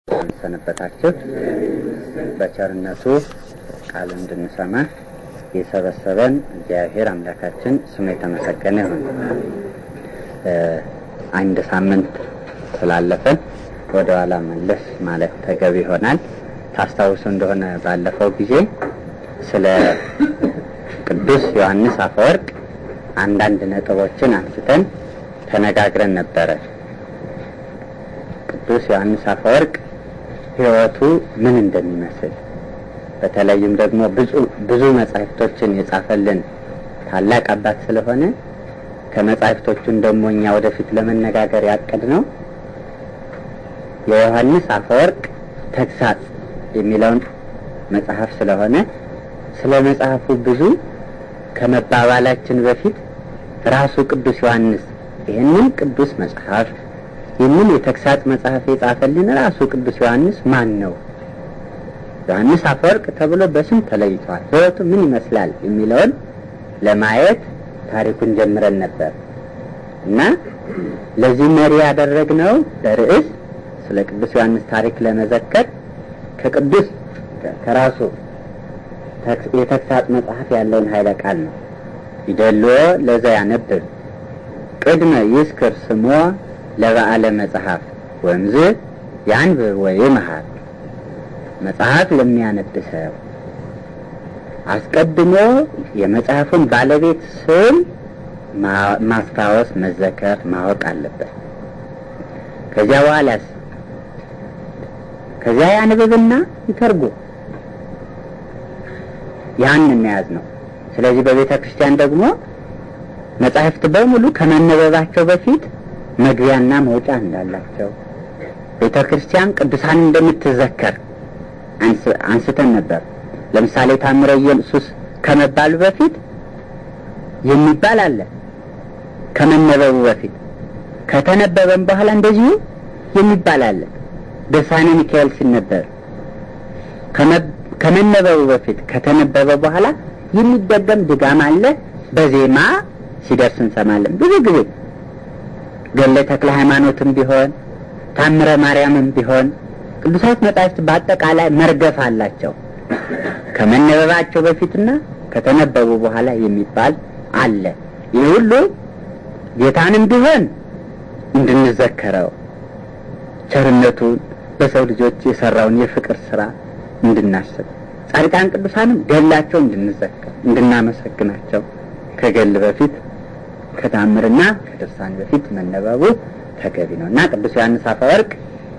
ሰነበታችሁ። በቸርነቱ ቃል እንድንሰማ የሰበሰበን እግዚአብሔር አምላካችን ስሙ የተመሰገነ ይሁን። አንድ ሳምንት ስላለፈን ወደ ኋላ መለስ ማለት ተገቢ ይሆናል። ታስታውሱ እንደሆነ ባለፈው ጊዜ ስለ ቅዱስ ዮሐንስ አፈወርቅ አንዳንድ ነጥቦችን አንስተን ተነጋግረን ነበረ። ቅዱስ ዮሐንስ አፈወርቅ ሕይወቱ ምን እንደሚመስል በተለይም ደግሞ ብዙ መጻሕፍቶችን የጻፈልን ታላቅ አባት ስለሆነ ከመጻሕፍቶቹን ደግሞ እኛ ወደፊት ለመነጋገር ያቀድ ነው የዮሐንስ አፈወርቅ ተግሳጽ የሚለውን መጽሐፍ ስለሆነ ስለ መጽሐፉ ብዙ ከመባባላችን በፊት ራሱ ቅዱስ ዮሐንስ ይህንን ቅዱስ መጽሐፍ ይህንን የተግሳጽ መጽሐፍ የጻፈልን ራሱ ቅዱስ ዮሐንስ ማን ነው? ዮሐንስ አፈወርቅ ተብሎ በስም ተለይቷል። ሕይወቱ ምን ይመስላል የሚለውን ለማየት ታሪኩን ጀምረን ነበር እና ለዚህ መሪ ያደረግነው ለርዕስ ስለ ቅዱስ ዮሐንስ ታሪክ ለመዘከር ከቅዱስ ከራሱ የተግሳጽ መጽሐፍ ያለውን ኃይለ ቃል ነው። ይደልዎ ለዘ ያነብብ ቅድመ ይስክር ስሞ ለበዓለ መጽሐፍ ወንዝ ያንብብ ወይ መሀል መጽሐፍ ለሚያነብ ሰው አስቀድሞ የመጽሐፉን ባለቤት ስም ማስታወስ፣ መዘከር፣ ማወቅ አለበት። ከዚያ በኋላስ ከዚያ ያንብብና ይተርጉም። ያን እናያዝ ነው። ስለዚህ በቤተ ክርስቲያን ደግሞ መጻሕፍት በሙሉ ከመነበባቸው በፊት መግቢያና መውጫ እንዳላቸው ቤተ ክርስቲያን ቅዱሳን እንደምትዘከር አንስተን ነበር። ለምሳሌ ታምረ ኢየሱስ ከመባሉ በፊት የሚባል አለ። ከመነበቡ በፊት ከተነበበም በኋላ እንደዚሁ የሚባል አለ። ድርሳነ ሚካኤል ሲነበብ ከመነበቡ በፊት ከተነበበ በኋላ የሚደገም ድጋም አለ። በዜማ ሲደርስ እንሰማለን። ብዙ ጊዜ ገለ ተክለ ሃይማኖትም ቢሆን ታምረ ማርያምም ቢሆን ቅዱሳት መጻሕፍት በአጠቃላይ መርገፍ አላቸው። ከመነበባቸው በፊትና ከተነበቡ በኋላ የሚባል አለ። ይህ ሁሉ ጌታንም ቢሆን እንድንዘከረው ቸርነቱን በሰው ልጆች የሰራውን የፍቅር ስራ እንድናስብ ጻድቃን ቅዱሳንም ገላቸው እንድንዘከር እንድናመሰግናቸው ከገል በፊት ከታምርና ከድርሳን በፊት መነበቡ ተገቢ ነው እና ቅዱስ ዮሐንስ አፈወርቅ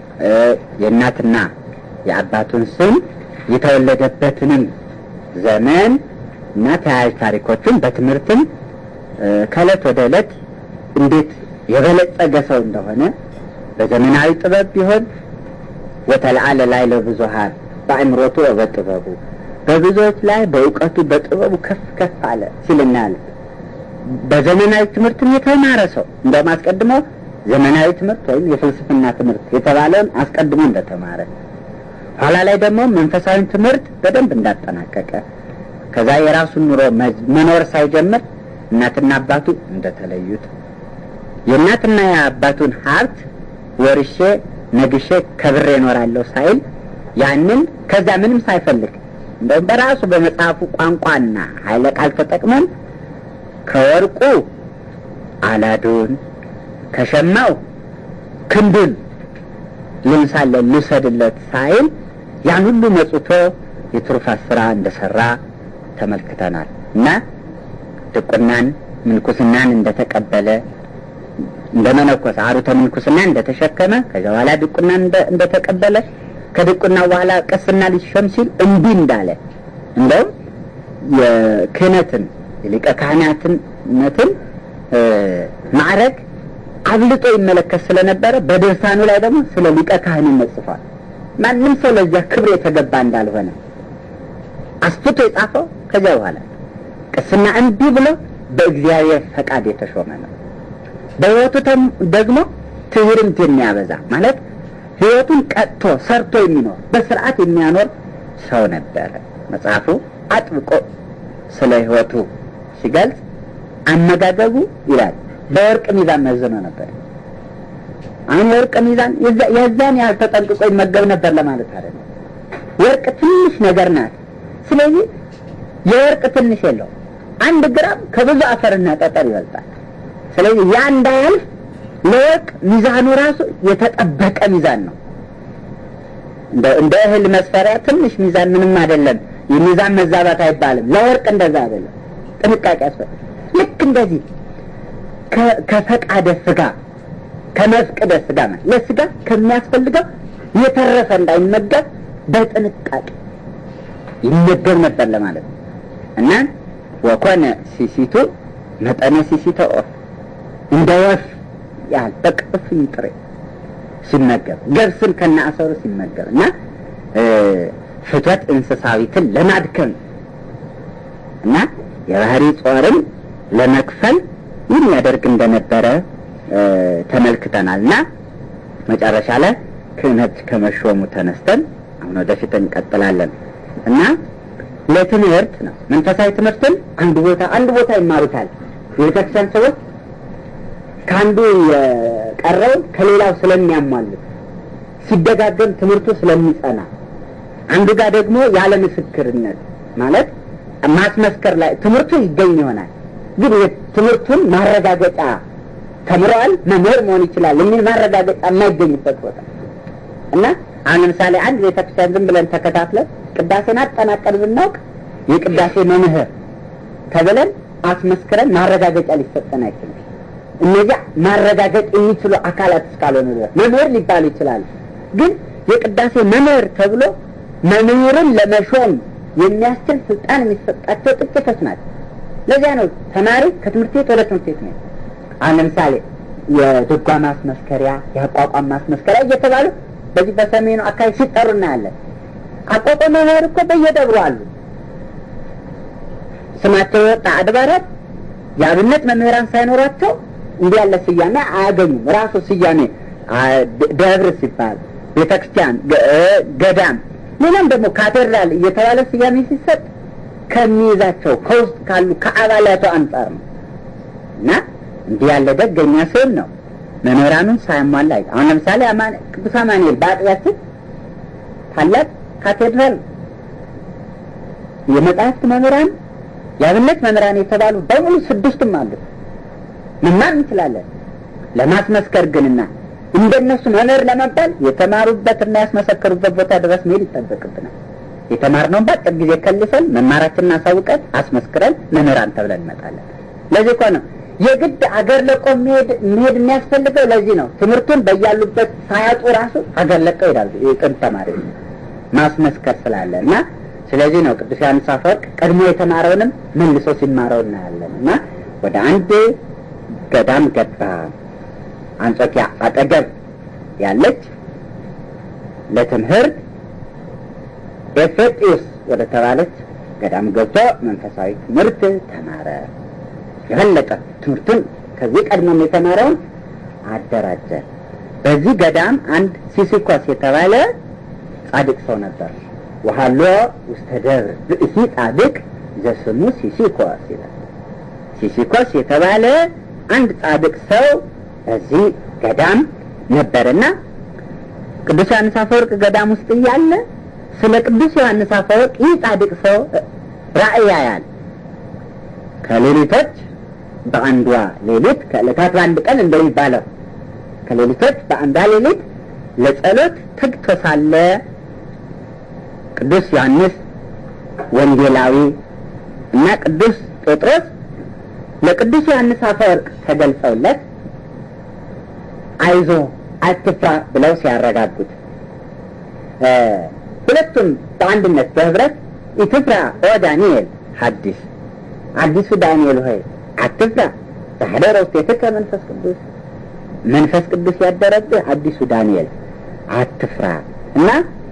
የእናትና የአባቱን ስም የተወለደበትንም ዘመን እና ተያያዥ ታሪኮችን በትምህርትም ከእለት ወደ ዕለት እንዴት የበለጸገ ሰው እንደሆነ በዘመናዊ ጥበብ ቢሆን ወተለዓለ ላይ ለብዙሃን በአእምሮቱ በጥበቡ በብዙዎች ላይ በእውቀቱ በጥበቡ ከፍ ከፍ አለ ሲል እናያለን። በዘመናዊ ትምህርትም የተማረ ሰው እንደውም አስቀድሞ ዘመናዊ ትምህርት ወይም የፍልስፍና ትምህርት የተባለውን አስቀድሞ እንደተማረ ኋላ ላይ ደግሞ መንፈሳዊ ትምህርት በደንብ እንዳጠናቀቀ ከዛ የራሱን ኑሮ መኖር ሳይጀምር እናትና አባቱ እንደተለዩት የእናትና የአባቱን ሀብት ወርሼ ነግሼ ከብሬ እኖራለሁ ሳይል ያንን ከዛ ምንም ሳይፈልግ እንደውም በራሱ በመጽሐፉ ቋንቋና ኃይለ ቃል ተጠቅመን ከወርቁ አላዱን ከሸማው ክንዱን ልንሳለን ልውሰድለት ሳይል ያን ሁሉ መጽቶ የትሩፋት ስራ እንደሰራ ተመልክተናል እና ድቁናን ምንኩስናን እንደተቀበለ እንደ መነኮስ አሩተ ምንኩስና እንደተሸከመ ከዚያ በኋላ ድቁናን እንደተቀበለ ከድቁና በኋላ ቅስና ሊሾም ሲል እምቢ እንዳለ እንደውም የክህነትን የሊቀ ካህናትነትን ማዕረግ አብልጦ ይመለከት ስለነበረ በድርሳኑ ላይ ደግሞ ስለ ሊቀ ካህንነት ጽፏል። ማንም ሰው ለዚያ ክብር የተገባ እንዳልሆነ አስፍቶ የጻፈው ከዚያ በኋላ ቅስና እምቢ ብሎ በእግዚአብሔር ፈቃድ የተሾመ ነው። በሕይወቱ ደግሞ ትዕርምት የሚያበዛ ማለት ሕይወቱን ቀጥቶ ሰርቶ የሚኖር በስርዓት የሚያኖር ሰው ነበረ። መጽሐፉ አጥብቆ ስለ ሕይወቱ ሲገልጽ አመጋገቡ ይላል በወርቅ ሚዛን መዝኖ ነበር። አሁን የወርቅ ሚዛን የዛን ያህል ተጠንቅቆ ይመገብ ነበር ለማለት አይደለም። ወርቅ ትንሽ ነገር ናት። ስለዚህ የወርቅ ትንሽ የለው አንድ ግራም ከብዙ አፈርና ጠጠር ይበልጣል። ስለዚህ ያ እንዳያልፍ ለወርቅ ሚዛኑ ራሱ የተጠበቀ ሚዛን ነው። እንደ እህል መስፈሪያ ትንሽ ሚዛን ምንም አይደለም። የሚዛን መዛባት አይባልም። ለወርቅ እንደዛ አይደለም። ጥንቃቄ ያስፈልጋል። ልክ እንደዚህ ከፈቃደ ስጋ ከመፍቅደ ስጋ ማለት ለስጋ ከሚያስፈልገው የተረፈ እንዳይመገብ በጥንቃቄ ይመገብ ነበር ለማለት ነው እና ወኮነ ሲሲቱ መጠነ ሲሲተ ኦፍ እንደ ወፍ ያህል በቅፍኝ ጥሬ ሲመገብ ገብስን ከነ አሰሩ ሲመገብ እና ፍትወት እንስሳዊትን ለማድከም እና የባህሪ ጾርን ለመክፈል ይህን ያደርግ እንደነበረ ተመልክተናል እና መጨረሻ ላይ ክህነት ከመሾሙ ተነስተን አሁን ወደፊት እንቀጥላለን እና ለትምህርት ነው መንፈሳዊ ትምህርትን አንድ ቦታ አንድ ቦታ ይማሩታል የቤተክርስቲያን ሰዎች ከአንዱ የቀረው ከሌላው ስለሚያሟሉት ሲደጋገም ትምህርቱ ስለሚጸና አንዱ ጋር ደግሞ ያለ ምስክርነት ማለት ማስመስከር ላይ ትምህርቱ ይገኝ ይሆናል ግን ትምህርቱን ማረጋገጫ ተምረዋል መምህር መሆን ይችላል የሚል ማረጋገጫ የማይገኝበት ቦታ እና አሁን ለምሳሌ አንድ ቤተክርስቲያን ዝም ብለን ተከታትለን ቅዳሴን አጠናቀን ብናውቅ የቅዳሴ መምህር ተብለን አስመስክረን ማረጋገጫ ሊሰጠን አይችልም። እነዚያ ማረጋገጥ የሚችሉ አካላት እስካልሆኑ ድረስ መምህር ሊባሉ ይችላሉ። ግን የቅዳሴ መምህር ተብሎ መምህርን ለመሾም የሚያስችል ስልጣን የሚሰጣቸው ጥቂቶች ናቸው። ለዚያ ነው ተማሪ ከትምህርት ቤት ወደ ትምህርት ቤት ነው። አሁን ለምሳሌ የድጓ ማስመስከሪያ፣ የአቋቋም ማስመስከሪያ እየተባሉ በዚህ በሰሜኑ አካባቢ ሲጠሩ እናያለን። አቋቋም መምህር እኮ በየደብሩ አሉ። ስማቸው የወጣ አድባራት የአብነት መምህራን ሳይኖራቸው እንዲህ ያለ ስያሜ አያገኙም። ራሱ ስያሜ ደብር ሲባል ቤተክርስቲያን፣ ገዳም፣ ሌላም ደግሞ ካቴድራል እየተባለ ስያሜ ሲሰጥ ከሚይዛቸው ከውስጥ ካሉ ከአባላቱ አንጻር ነው እና እንዲህ ያለ ደገኛ ስዕል ነው። መምህራኑን ሳያሟላ አሁን ለምሳሌ ቅዱስ አማኑኤል በአጥቢያችን ታላቅ ካቴድራል የመጽሐፍት መምህራን የአብነት መምህራን የተባሉ በሙሉ ስድስቱም አሉ። መማር እንችላለን። ለማስመስከር ግንና እንደነሱ መምህር ለመባል የተማሩበትና ያስመሰከሩበት ቦታ ድረስ መሄድ ይጠበቅብናል። የተማርነውን በአጭር ጊዜ ከልሰን መማራችንን አሳውቀን አስመስክረን መምህራን ተብለን እንመጣለን። ለዚህ እኮ ነው የግድ አገር ለቆ መሄድ መሄድ የሚያስፈልገው ለዚህ ነው። ትምህርቱን በያሉበት ሳያጡ ራሱ አገር ለቀው ይሄዳሉ። የጥንት ተማሪ ማስመስከር ስላለ እና ስለዚህ ነው ቅዱስ ዮሐንስ አፈወርቅ ቀድሞ የተማረውንም መልሶ ሲማረው እናያለን እና ወደ አንድ ገዳም ገባ። አንጾኪያ አጠገብ ያለች ለትምህርት ኤፌጢዩስ ወደ ተባለች ገዳም ገብቶ መንፈሳዊ ትምህርት ተማረ። የበለጠ ትምህርቱን ከዚህ ቀድሞም የተማረውን አደራጀ። በዚህ ገዳም አንድ ሲሲኮስ የተባለ ጻድቅ ሰው ነበር። ወሃሎ ውስተ ደብር ብእሲ ጻድቅ ዘስሙ ሲሲኮስ ይላል። ሲሲኮስ የተባለ አንድ ጻድቅ ሰው በዚህ ገዳም ነበርና ቅዱስ ዮሐንስ አፈወርቅ ገዳም ውስጥ እያለ ስለ ቅዱስ ዮሐንስ አፈወርቅ ይህ ጻድቅ ሰው ራእይ ያያል። ከሌሊቶች በአንዷ ሌሊት ከዕለታት በአንድ ቀን እንደሚባለው ከሌሊቶች በአንዷ ሌሊት ለጸሎት ተግቶ ሳለ ቅዱስ ዮሐንስ ወንጌላዊ እና ቅዱስ ጴጥሮስ ለቅዱስ ዮሐንስ አፈወርቅ ተገልጸውለት አይዞ አትፍራ ብለው ሲያረጋጉት ሁለቱም በአንድነት በህብረት ኢትፍራ ኦ ዳንኤል ሐዲስ አዲሱ ዳንኤል ሆይ አትፍራ ዛህደረ ውስቴትከ መንፈስ ቅዱስ መንፈስ ቅዱስ ያደረብህ አዲሱ ዳንኤል አትፍራ እና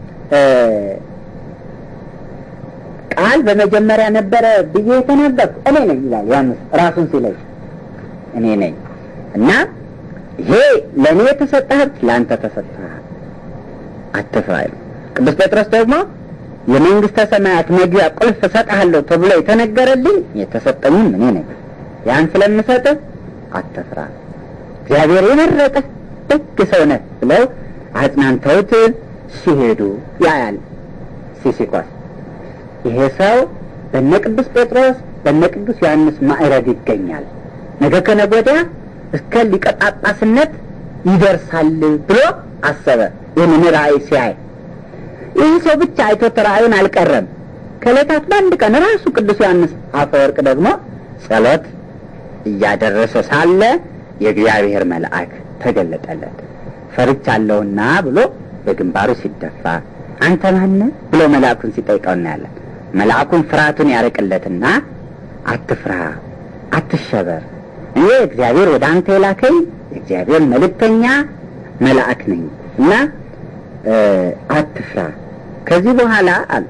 ቃል በመጀመሪያ ነበረ ብዬ የተናገርኩ እኔ ነኝ ይላል ዮሐንስ ራሱን ሲለይ እኔ ነኝ እና ይሄ ለእኔ የተሰጠ ሀብት ለአንተ ተሰጥተሃል አትፍራ ቅዱስ ጴጥሮስ ደግሞ የመንግስተ ሰማያት መግቢያ ቁልፍ እሰጥሃለሁ ተብሎ የተነገረልኝ የተሰጠኝም እኔ ነኝ ያን ስለምሰጥህ አትፍራ እግዚአብሔር የመረጠህ ደግ ሰው ነህ ብለው አጽናንተውት ሲሄዱ ያያል ሲሲኮስ። ይሄ ሰው በነ ቅዱስ ጴጥሮስ በነ ቅዱስ ዮሐንስ ማዕረግ ይገኛል፣ ነገ ከነገ ወዲያ እስከ ሊቀ ጳጳስነት ይደርሳል ብሎ አሰበ። ይህንን ራእይ ሲያይ ይህ ሰው ብቻ አይቶት ራእዩን አልቀረም። ከዕለታት በአንድ ቀን ራሱ ቅዱስ ዮሐንስ አፈወርቅ ደግሞ ጸሎት እያደረሰ ሳለ የእግዚአብሔር መልአክ ተገለጠለት። ፈርቻለሁና ብሎ በግንባሩ ሲደፋ አንተ ማነህ ብሎ መልአኩን ሲጠይቀው እናያለን። መልአኩን ፍርሃቱን ያርቅለትና አትፍራ፣ አትሸበር፣ እኔ እግዚአብሔር ወደ አንተ የላከኝ የእግዚአብሔር መልእክተኛ መልአክ ነኝ እና አትፍራ። ከዚህ በኋላ አለ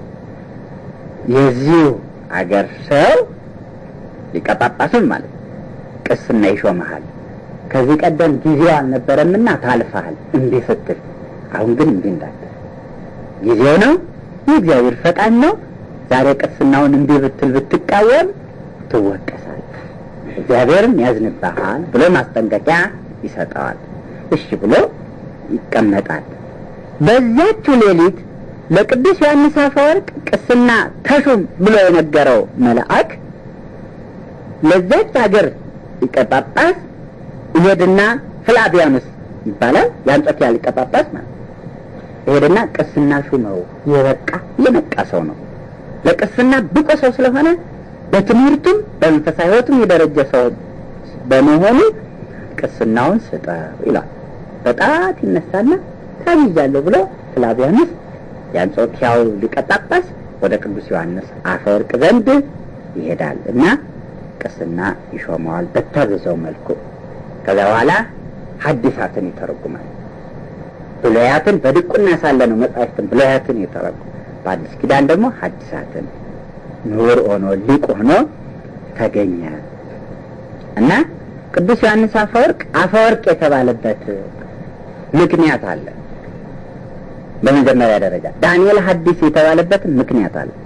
የዚሁ አገር ሰው ሊቀ ጳጳሱን ማለት ቅስና ይሾመሃል። ከዚህ ቀደም ጊዜው አልነበረምና ታልፈሃል እምቢ ስትል፣ አሁን ግን እምቢ እንዳትል ጊዜው ነው፣ የእግዚአብሔር ፈቃድ ነው። ዛሬ ቅስናውን እምቢ ብትል ብትቃወም ትወቀሳለህ፣ እግዚአብሔርም ያዝንብሃል ብሎ ማስጠንቀቂያ ይሰጠዋል። እሺ ብሎ ይቀመጣል። በዚያችው ሌሊት ለቅዱስ ዮሐንስ አፈወርቅ ቅስና ተሹም ብሎ የነገረው መልአክ ለዛች ሀገር ሊቀ ጳጳስ ይሄድና ፍላቪያኑስ ይባላል የአንጾኪያ ሊቀ ጳጳስ ማለት ይሄድና ቅስና ሹመው የበቃ የነቃ ሰው ነው። ለቅስና ብቁ ሰው ስለሆነ በትምህርቱም በመንፈሳዊ ሕይወቱም የደረጀ ሰው በመሆኑ ቅስናውን ስጠው ይላል። በጣት ይነሳና ታይዣለሁ ብሎ ፍላቪያኑስ የአንጾኪያው ሊቀ ጳጳስ ወደ ቅዱስ ዮሐንስ አፈወርቅ ዘንድ ይሄዳል እና ቅስና ይሾመዋል በታዘዘው መልኩ። ከዛ በኋላ ሐዲሳትን ይተረጉማል። ብሉያትን በድቁና ሳለ ነው መጻሕፍትን ብሉያትን የተረጉም በአዲስ ኪዳን ደግሞ ሐዲሳትን ምሁር ሆኖ ሊቅ ሆኖ ተገኘ እና ቅዱስ ዮሐንስ አፈወርቅ አፈወርቅ የተባለበት ምክንያት አለ። በመጀመሪያ ደረጃ ዳንኤል ሐዲስ የተባለበትን ምክንያት አለ።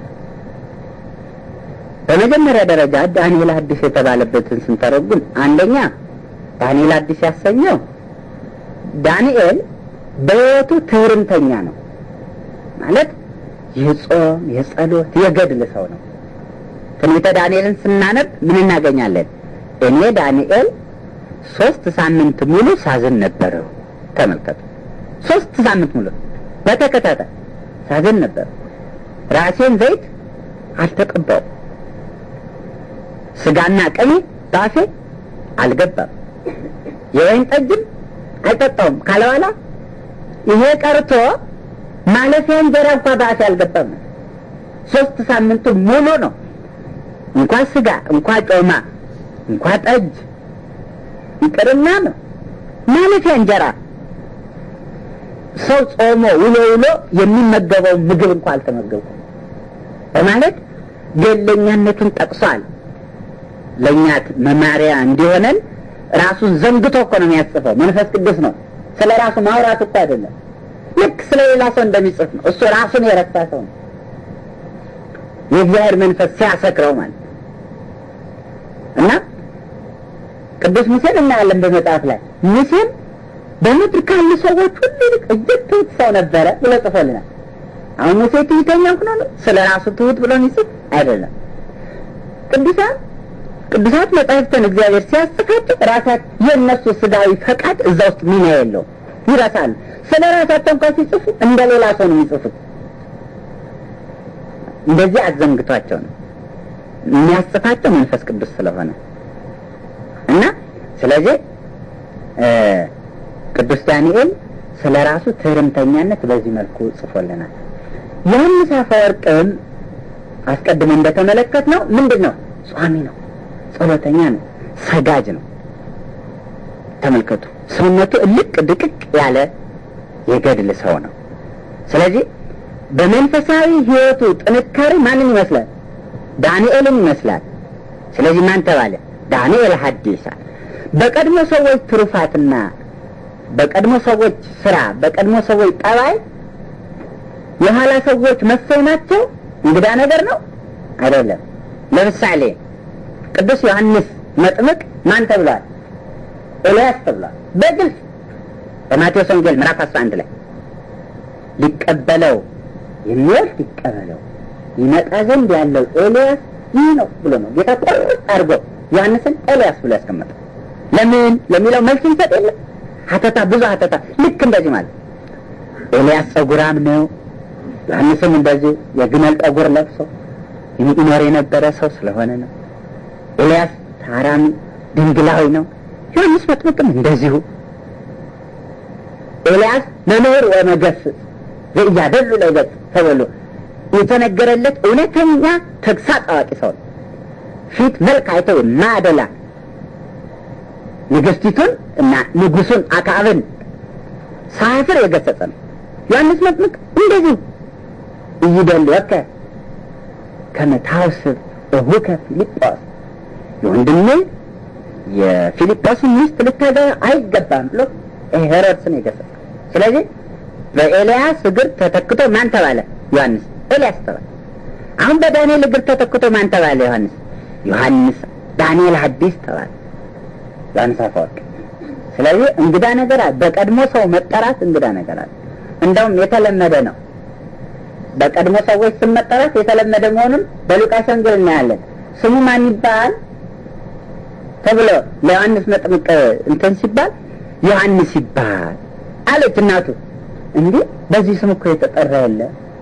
በመጀመሪያ ደረጃ ዳንኤል ሐዲስ የተባለበትን ስንተረጉም አንደኛ ዳንኤል ሐዲስ ያሰኘው ዳንኤል በሕይወቱ ትህርምተኛ ነው ማለት የጾም የጸሎት የገድል ሰው ነው። ትንቢተ ዳንኤልን ስናነብ ምን እናገኛለን? እኔ ዳንኤል ሶስት ሳምንት ሙሉ ሳዝን ነበረው። ተመልከቱ፣ ሶስት ሳምንት ሙሉ በተከታታይ ሳዝን ነበር። ራሴን ዘይት አልተቀባውም፣ ስጋና ቅቤ በአፌ አልገባም፣ የወይን ጠጅም አልጠጣውም ካለ በኋላ ይሄ ቀርቶ ማለፊያ እንጀራ እንኳ በአፌ አልገባም። ሶስት ሳምንቱ ሙሉ ነው። እንኳን ስጋ እንኳን ጮማ እንኳን ጠጅ ይቅርና ነው ማለፊያ እንጀራ ሰው ጾሞ ውሎ ውሎ የሚመገበው ምግብ እንኳ አልተመገብኩም በማለት ገለኛነቱን ጠቅሷል። ለእኛ መማሪያ እንዲሆነን ራሱን ዘንግቶ እኮ ነው የሚያጽፈው። መንፈስ ቅዱስ ነው። ስለ ራሱ ማውራት እኮ አይደለም። ልክ ስለ ሌላ ሰው እንደሚጽፍ ነው። እሱ ራሱን የረሳ ሰው ነው። የእግዚአብሔር መንፈስ ሲያሰክረው ማለት እና ቅዱስ ሙሴን እናያለን በመጽሐፍ ላይ ሙሴን በምድር ካሉ ሰዎች ሁሉ ይልቅ እጅግ ትሁት ሰው ነበረ ብሎ ጽፎልናል። አሁን ሙሴ ትሁተኛ ሆኖ ነው ስለ ራሱ ትሁት ብሎ የሚጽፍ አይደለም። ቅዱሳን ቅዱሳት መጻሕፍትን እግዚአብሔር ሲያጽፋቸው ራሳት የእነሱ ስጋዊ ፈቃድ እዛ ውስጥ ሚና የለውም፣ ይረሳሉ። ስለ ራሳቸው እንኳን ሲጽፉ እንደ ሌላ ሰው ነው የሚጽፉት። እንደዚህ አዘንግቷቸው ነው የሚያጽፋቸው መንፈስ ቅዱስ ስለሆነ እና ስለዚህ ቅዱስ ዳንኤል ስለ ራሱ ትህርምተኛነት በዚህ መልኩ ጽፎልናል። ዮሐንስ አፈወርቅም አስቀድሞ እንደተመለከት ነው ምንድን ነው? ጿሚ ነው፣ ጸሎተኛ ነው፣ ሰጋጅ ነው። ተመልከቱ፣ ሰውነቱ እልቅ ድቅቅ ያለ የገድል ሰው ነው። ስለዚህ በመንፈሳዊ ሕይወቱ ጥንካሬ ማንን ይመስላል? ዳንኤልን ይመስላል። ስለዚህ ማን ተባለ? ዳንኤል ሐዲሳ በቀድሞ ሰዎች ትሩፋትና በቀድሞ ሰዎች ስራ በቀድሞ ሰዎች ጠባይ የኋላ ሰዎች መሰየማቸው እንግዳ ነገር ነው አይደለም። ለምሳሌ ቅዱስ ዮሐንስ መጥምቅ ማን ተብሏል? ኤልያስ ተብሏል። በግልጽ በማቴዎስ ወንጌል ምዕራፍ አስራ አንድ ላይ ሊቀበለው የሚወስድ ይቀበለው ይመጣ ዘንድ ያለው ኤልያስ ይህ ነው ብሎ ነው ጌታ ቁርጥ አድርጎ ዮሐንስን ኤልያስ ብሎ ያስቀመጠው። ለምን ለሚለው መልስ ይሰጥ የለም ሀተታ ብዙ ሀተታ ልክ እንደዚህ ማለት ኤልያስ ጸጉራም ነው። ዮሐንስም እንደዚህ የግመል ጠጉር ለብሶ ይኖር የነበረ ሰው ስለሆነ ነው። ኤልያስ ታራሚ ድንግላዊ ነው። ዮሐንስ መጥምቅም እንደዚሁ ኤልያስ መምህር ወመገስጽ ዘኢያደሉ ለገጽ ተብሎ የተነገረለት እውነተኛ ተግሳጽ አዋቂ ሰው ነው። ፊት መልክ አይተው የማያደላ ንግስቲቱን እና ንጉሱን አክዓብን ሳያፍር የገሰጸ ነው። ዮሐንስ መጥምቅ እንደዚሁ እይደልወከ ከመ ታውስብ እሁከ ፊልጶስ የወንድሜ የፊልጶስን ሚስት ልታገባ አይገባም ብሎ ሄሮድስን የገሰጸ ስለዚህ በኤልያስ እግር ተተክቶ ማን ተባለ? ዮሐንስ ኤልያስ ተባለ። አሁን በዳንኤል እግር ተተክቶ ማን ተባለ? ዮሐንስ ዮሐንስ ዳንኤል ሐዲስ ተባለ። ዮሐንስ አፈወርቅ። ስለዚህ እንግዳ ነገር አለ። በቀድሞ ሰው መጠራት እንግዳ ነገር አለ። እንደውም የተለመደ ነው። በቀድሞ ሰዎች ስም መጠራት የተለመደ መሆኑን በሉቃስ ወንጌል እናያለን። ስሙ ማን ይባል ተብሎ ለዮሐንስ መጥምቅ እንትን ሲባል ዮሐንስ ይባል አለች እናቱ። እንዴ በዚህ ስም እኮ የተጠራ የለ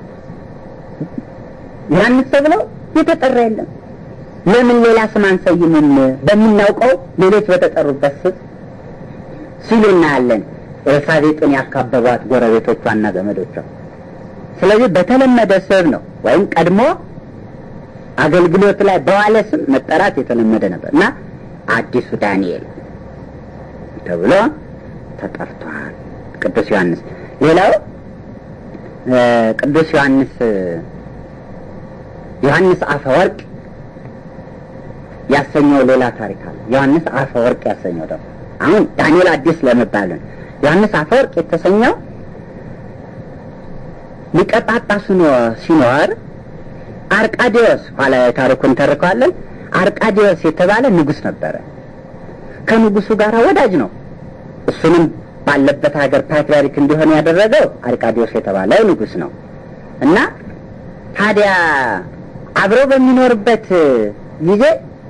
ዮሐንስ ተብሎ የተጠራ የለም። ለምን ሌላ ስም አንሰይምም? በምናውቀው ሌሎች በተጠሩበት ስም ሲሉ እናያለን። ኤልሳቤጥን ያካበቧት ጎረቤቶቿና ዘመዶቿ። ስለዚህ በተለመደ ስም ነው ወይም ቀድሞ አገልግሎት ላይ በዋለ ስም መጠራት የተለመደ ነበር እና አዲሱ ዳንኤል ተብሎ ተጠርቷል ቅዱስ ዮሐንስ። ሌላው ቅዱስ ዮሐንስ ዮሐንስ አፈወርቅ ያሰኘው ሌላ ታሪክ አለ። ዮሐንስ አፈወርቅ ያሰኘው ደግሞ አሁን ዳንኤል አዲስ ለመባል ነው። ዮሐንስ አፈወርቅ የተሰኘው ሊቀ ጳጳሱ ሲኖር አርቃዲዎስ ኋላ ታሪኩን ተርከዋለን። አርቃዲዎስ የተባለ ንጉሥ ነበረ። ከንጉሱ ጋር ወዳጅ ነው። እሱንም ባለበት ሀገር ፓትርያርክ እንዲሆን ያደረገው አርቃዲዎስ የተባለ ንጉሥ ነው እና ታዲያ አብረው በሚኖርበት ጊዜ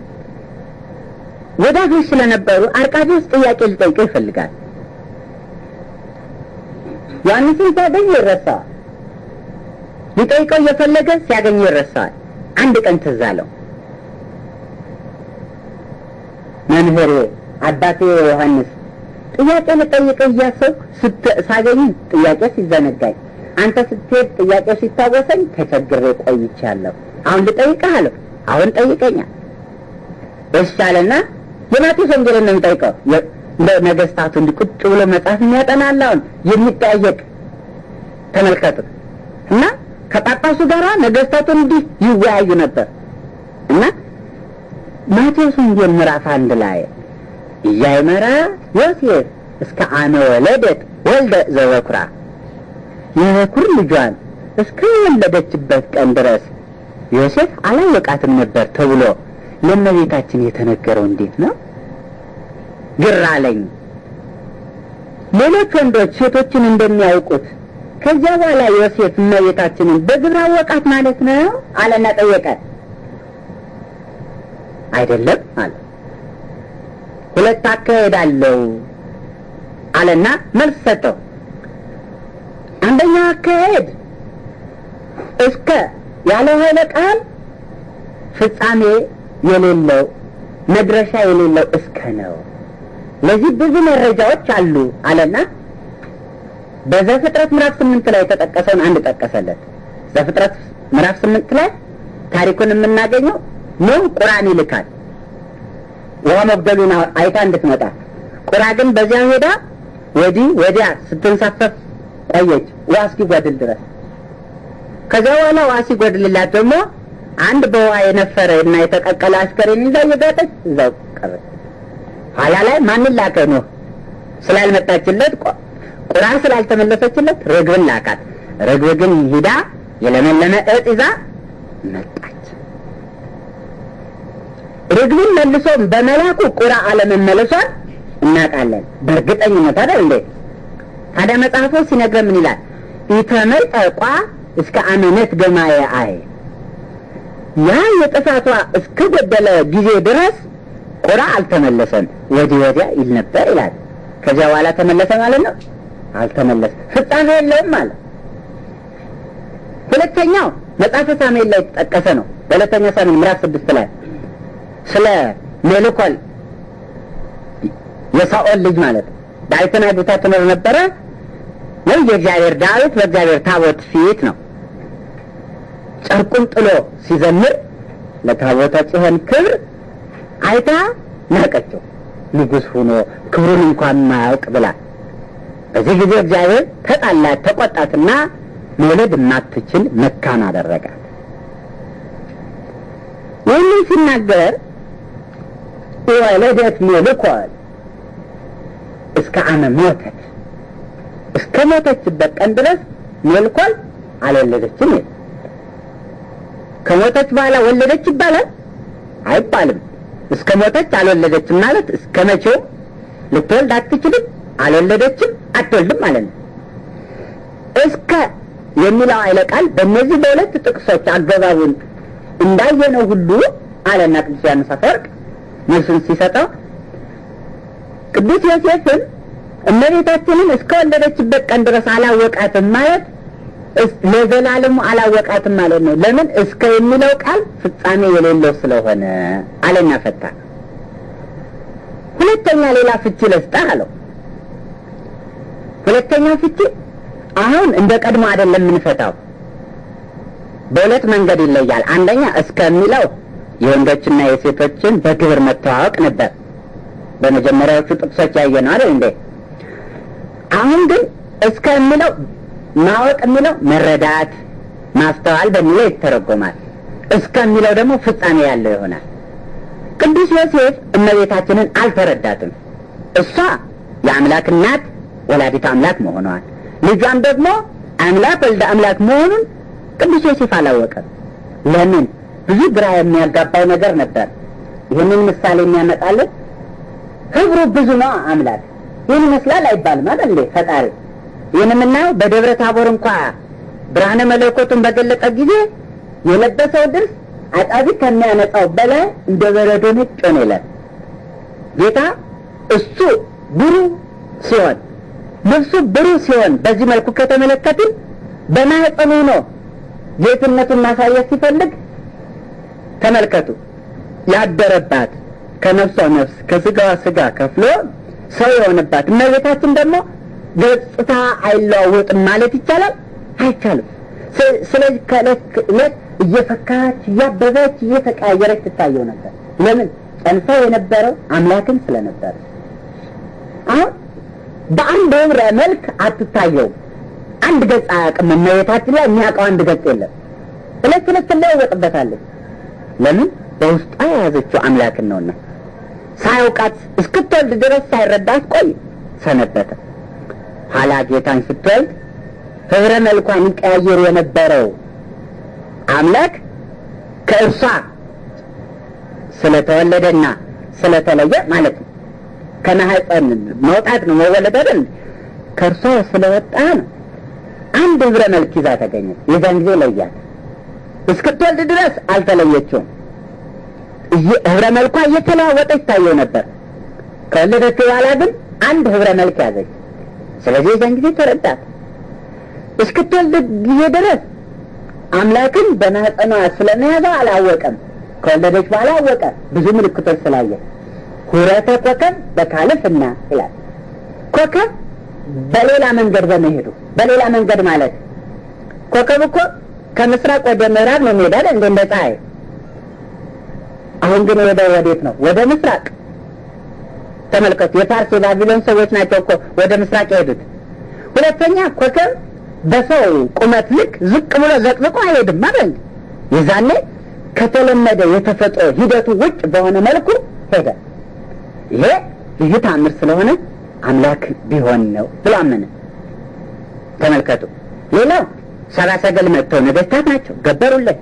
ወዳጆች ስለነበሩ አርቃዲዎስ ጥያቄ ሊጠይቀው ይፈልጋል። ዮሐንስን ሲያገኝ ይረሳዋል። ሊጠይቀው እየፈለገ ሲያገኝ ይረሳዋል። አንድ ቀን ትዝ አለው። መምህሬ አባቴ ዮሐንስ ጥያቄ ልጠይቀው እያሰብኩ ሳገኝ ጥያቄ ሲዘነጋኝ፣ አንተ ስትሄድ ጥያቄ ሲታወሰኝ ተቸግሬ ቆይቻለሁ። አሁን ልጠይቅህ አለው። አሁን ጠይቀኛል። እሺ አለና የማቴዎስ ወንጌልን ነው የሚጠይቀው። እንደ ነገስታቱ እንዲህ ቁጭ ብሎ መጽሐፍ የሚያጠናል አሁን የሚጠያየቅ ተመልከቱ። እና ከጳጳሱ ጋር ነገስታቱ እንዲህ ይወያዩ ነበር እና ማቴዎስ ወንጌል ምዕራፍ አንድ ላይ እያይመራ ዮሴፍ እስከ አመ ወለደት ወልደ ዘበኩራ የበኩር ልጇን እስከ ወለደችበት ቀን ድረስ ዮሴፍ አላወቃትም ነበር ተብሎ ለእመቤታችን የተነገረው እንዴት ነው? ግር አለኝ። ሌሎች ወንዶች ሴቶችን እንደሚያውቁት ከዚያ በኋላ ዮሴፍ እመቤታችንን በግብር አወቃት ማለት ነው አለና ጠየቀ። አይደለም አለ። ሁለት አካሄድ አለው አለና መልስ ሰጠው። አንደኛው አካሄድ እስከ ያለ ኃይለ ቃል ፍጻሜ የሌለው መድረሻ የሌለው እስከ ነው። ለዚህ ብዙ መረጃዎች አሉ አለና በዘፍጥረት ምዕራፍ ስምንት ላይ የተጠቀሰውን አንድ ጠቀሰለት። ዘፍጥረት ምዕራፍ ስምንት ላይ ታሪኩን የምናገኘው ኖህ ቁራን ይልካል ውሃ መጉደሉን አይታ እንድትመጣ። ቁራ ግን በዚያ ሄዳ ወዲህ ወዲያ ስትንሳፈፍ ቆየች ውሃ እስኪጎድል ድረስ። ከዚያ በኋላ ውሃ ሲጎድልላት ደግሞ አንድ በውሃ የነፈረ እና የተቀቀለ አስከሬን ይዛ እየጋጠች እዛው ቀረች። ኋላ ላይ ማንን ላከ ኖህ? ስላልመጣችለት ቁራ ስላልተመለሰችለት ርግብን ላካት። ርግብ ግን ሂዳ የለመለመ እጽ ይዛ መጣች። ርግብን መልሶ በመላኩ ቁራ አለመመለሷን እናውቃለን በእርግጠኝነት አይደል እንዴ? ታዲያ መጽሐፉ ሲነግረን ምን ይላል? ኢተመጠቋ እስከ አመነት ገማየ አይ ያ የጥፋቷ እስከ ገደለ ጊዜ ድረስ ቁራ አልተመለሰም፣ ወዲህ ወዲያ ይል ነበር ይላል። ከዚያ በኋላ ተመለሰ ማለት ነው? አልተመለሰም፣ ፍጻሜ የለውም ማለት። ሁለተኛው መጽሐፈ ሳሙኤል ላይ የተጠቀሰ ነው። በሁለተኛ ሳሙኤል ምዕራፍ ስድስት ላይ ስለ ሜልኮል የሳኦል ልጅ ማለት ዳዊትን አግብታ ትኖር ነበረ ወይ የእግዚአብሔር ዳዊት በእግዚአብሔር ታቦት ፊት ነው ጨርቁን ጥሎ ሲዘምር ለታቦተ ጽዮን ክብር አይታ ናቀችው። ንጉሥ ሆኖ ክብሩን እንኳን ማያውቅ ብላ በዚህ ጊዜ እግዚአብሔር ተጣላት፣ ተቆጣትና መውለድ የማትችል መካን አደረጋት። ይህንን ሲናገር ወለደት ሜልኮል እስከ አመ ሞተት እስከ ሞተችበት ቀን ድረስ ሜልኮል አልወለደችም ይል ከሞተች በኋላ ወለደች ይባላል አይባልም። እስከ ሞተች አልወለደችም ማለት እስከ መቼው ልትወልድ አትችልም፣ አልወለደችም፣ አትወልድም ማለት ነው። እስከ የሚለው ኃይለ ቃል በእነዚህ በሁለት ጥቅሶች አገባቡን እንዳየነው ሁሉ አለና ቅዱስ ዮሐንስ አፈወርቅ መልሱን ሲሰጠው ቅዱስ ዮሴፍን እመቤታችንን እስከ ወለደችበት ቀን ድረስ አላወቃትም ማለት ለዘላለሙ አላወቃትም ማለት ነው። ለምን እስከ የሚለው ቃል ፍጻሜ የሌለው ስለሆነ አለና ፈታ። ሁለተኛ ሌላ ፍቺ ልስጥህ አለው። ሁለተኛው ፍቺ አሁን እንደ ቀድሞ አይደለም የምንፈታው፣ በሁለት መንገድ ይለያል። አንደኛ እስከ የሚለው የወንዶችና የሴቶችን በግብር መተዋወቅ ነበር። በመጀመሪያዎቹ ጥቅሶች ያየ ነው አይደል እንዴ? አሁን ግን እስከ የሚለው ማወቅ የሚለው መረዳት፣ ማስተዋል በሚለው ይተረጎማል። እስከ የሚለው ደግሞ ፍጻሜ ያለው ይሆናል። ቅዱስ ዮሴፍ እመቤታችንን አልተረዳትም። እሷ የአምላክ እናት ወላዲት አምላክ መሆኗን ልጇም ደግሞ አምላክ ወልደ አምላክ መሆኑን ቅዱስ ዮሴፍ አላወቀም። ለምን? ብዙ ግራ የሚያጋባው ነገር ነበር። ይህንን ምሳሌ የሚያመጣልን ህብሩ ብዙ ነው። አምላክ ይህን ይመስላል አይባልም አይደል እንዴ? ፈጣሪ ይህን የምናየው በደብረ ታቦር እንኳ ብርሃነ መለኮቱን በገለጠ ጊዜ የለበሰው ልብስ አጣቢ ከሚያነጻው በላይ እንደ በረዶ ነጭ ሆነ ይላል። ጌታ እሱ ብሩህ ሲሆን ልብሱ ብሩህ ሲሆን በዚህ መልኩ ከተመለከትን በማህፀኑ ነው ጌትነቱን ማሳየት ሲፈልግ ተመልከቱ። ያደረባት ከነፍሷ ነፍስ ከስጋዋ ስጋ ከፍሎ ሰው የሆነባት እመቤታችን ደግሞ ገጽታ አይለዋወጥም ማለት ይቻላል? አይቻልም። ስለዚህ ከዕለት ዕለት እየፈካች እያበበች እየተቀያየረች ትታየው ነበር። ለምን? ጸንሰው የነበረው አምላክን ስለነበረ። አሁን በአንድ ህብረ መልክ አትታየውም። አንድ ገጽ አያውቅም። እመቤታችን ላይ የሚያውቀው አንድ ገጽ የለም። ዕለት ዕለት ትለዋወጥበታለች። ለምን? በውስጧ የያዘችው አምላክን ነውና። ሳያውቃት እስክትወልድ ድረስ ሳይረዳት ቆይ ሰነበተ። ኋላ ጌታን ስትወልድ ህብረ መልኳን ይቀያየር የነበረው አምላክ ከእርሷ ስለተወለደና ስለተለየ ማለት ነው። ከማህፀን መውጣት ነው መወለድ አይደል? ከእርሷ ስለወጣ ነው። አንድ ህብረ መልክ ይዛ ተገኘች። የዛን ጊዜ ለያት። እስክትወልድ ድረስ አልተለየችውም። ህብረ መልኳ እየተለዋወጠች ታየው ነበር። ከወለደች በኋላ ግን አንድ ህብረ መልክ ያዘች። ስለዚህ የዛን ጊዜ ተረዳት። እስክትወልድ ጊዜ ድረስ አምላክን በማህፀኗ ስለመያዘው አላወቀም። ከወለደች በኋላ አወቀ፣ ብዙ ምልክቶች ስላየ። ሁረተ ኮከብ በካልፍና ይላል። ኮከብ በሌላ መንገድ በመሄዱ በሌላ መንገድ ማለት ኮከብ እኮ ከምስራቅ ወደ ምዕራብ ነው የሚሄዳል እንደ እንደ ፀሐይ። አሁን ግን ወደ ወዴት ነው? ወደ ምስራቅ። ተመልከቱ፣ የፋርስ የባቢሎን ሰዎች ናቸው እኮ ወደ ምስራቅ የሄዱት። ሁለተኛ ኮከብ በሰው ቁመት ልክ ዝቅ ብሎ ዘቅዝቆ አይሄድም ማለት የዛኔ ከተለመደ የተፈጥሮ ሂደቱ ውጭ በሆነ መልኩ ሄደ። ይሄ ልዩ ተአምር ስለሆነ አምላክ ቢሆን ነው ብሎ አመነ። ተመልከቱ። ሌላው ሰባ ሰገል መጥተው ነገስታት ናቸው፣ ገበሩለት።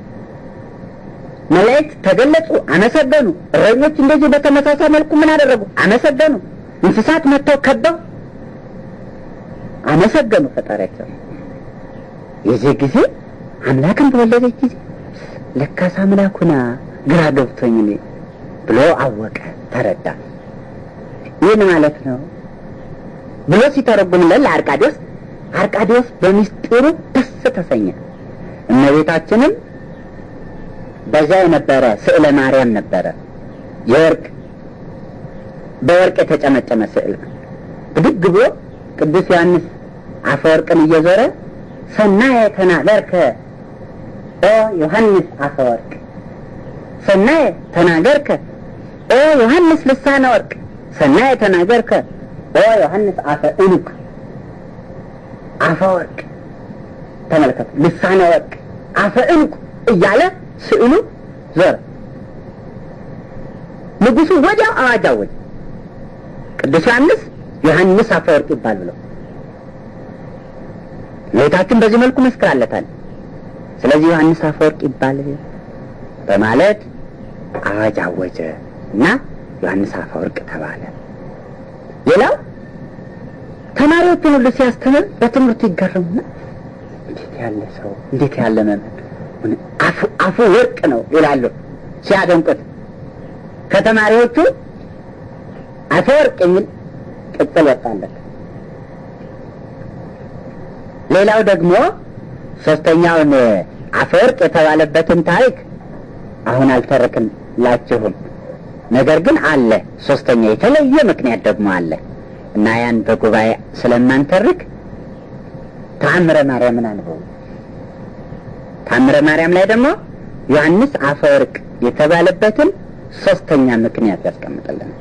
መላእክት ተገለጹ፣ አመሰገኑ። እረኞች እንደዚህ በተመሳሳይ መልኩ ምን አደረጉ? አመሰገኑ። እንስሳት መጥተው ከበው አመሰገኑ ፈጣሪያቸው። የዚህ ጊዜ አምላክን በወለደች ጊዜ ለካስ አምላኩና ግራ ገብቶኝ እኔ ብሎ አወቀ፣ ተረዳ። ይህን ማለት ነው ብሎ ሲተረጉምለት ለአርቃዲዎስ አርቃዲዎስ በሚስጢሩ ደስ ተሰኘ። እመቤታችንም በዛ የነበረ ስዕለ ማርያም ነበረ። የወርቅ በወርቅ የተጨመጨመ ስዕል ብድግ ብሎ ቅዱስ ዮሐንስ አፈወርቅን እየዞረ ሰናየ ተናገርከ ኦ ዮሐንስ አፈወርቅ፣ ሰናየ ተናገርከ ኦ ዮሐንስ ልሳነ ወርቅ፣ ሰናየ ተናገርከ ኦ ዮሐንስ አፈ ዕኑቅ አፈ ወርቅ ተመልከቱ፣ ልሳነ ወርቅ አፈ ዕኑቅ እያለ ስዕሉ ዞረ። ንጉሡ ወዲያው አዋጅ አወጀ። ቅዱስ ዮሐንስ ዮሐንስ አፈወርቅ ይባል ብለው እመቤታችን በዚህ መልኩ መስክራለታል። ስለዚህ ዮሐንስ አፈወርቅ ይባል በማለት አዋጅ አወጀ እና ዮሐንስ አፈወርቅ ተባለ። ሌላው ተማሪዎቹን ሁሉ ሲያስተምር በትምህርቱ ይገረሙና እንዴት ያለ ሰው እንዴት ያለ መምህር አፉ ወርቅ ነው ይላሉ ሲያደንቁት። ከተማሪዎቹ አፈወርቅ የሚል ቅጽል ወጣለት። ሌላው ደግሞ ሶስተኛውን አፈወርቅ የተባለበትን ታሪክ አሁን አልተረክላችሁም። ነገር ግን አለ ሶስተኛ የተለየ ምክንያት ደግሞ አለ እና ያን በጉባኤ ስለማንተርክ ተአምረ ማርያምን አንበቡ። ተአምረ ማርያም ላይ ደግሞ ዮሐንስ አፈወርቅ የተባለበትን ሶስተኛ ምክንያት ያስቀምጥልናል።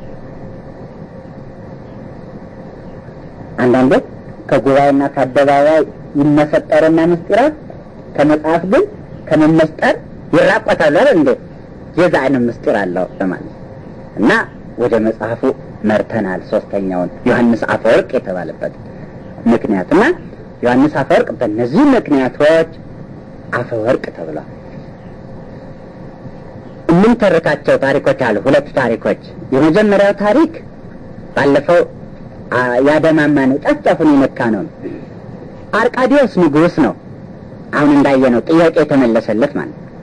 አንዳንዶች ከጉባኤና ከአደባባይ ይመሰጠርና ምስጢራት ከመጽሐፍ ግን ከመመስጠር ይራቆታሉ አይደል እንዴ? የዛ አይነት ምስጢር አለው ለማለት እና ወደ መጽሐፉ መርተናል። ሶስተኛውን ዮሐንስ አፈወርቅ የተባለበት ምክንያት እና ዮሐንስ አፈወርቅ በእነዚህ ምክንያቶች አፈወርቅ ተብሏል። የምንተርካቸው ታሪኮች አሉ። ሁለት ታሪኮች። የመጀመሪያው ታሪክ ባለፈው ያደማማ ነው፣ ጫፍጫፉን የነካ ነው። አርቃዲዎስ ንጉሥ ነው። አሁን እንዳየነው ጥያቄ የተመለሰለት ማለት ነው።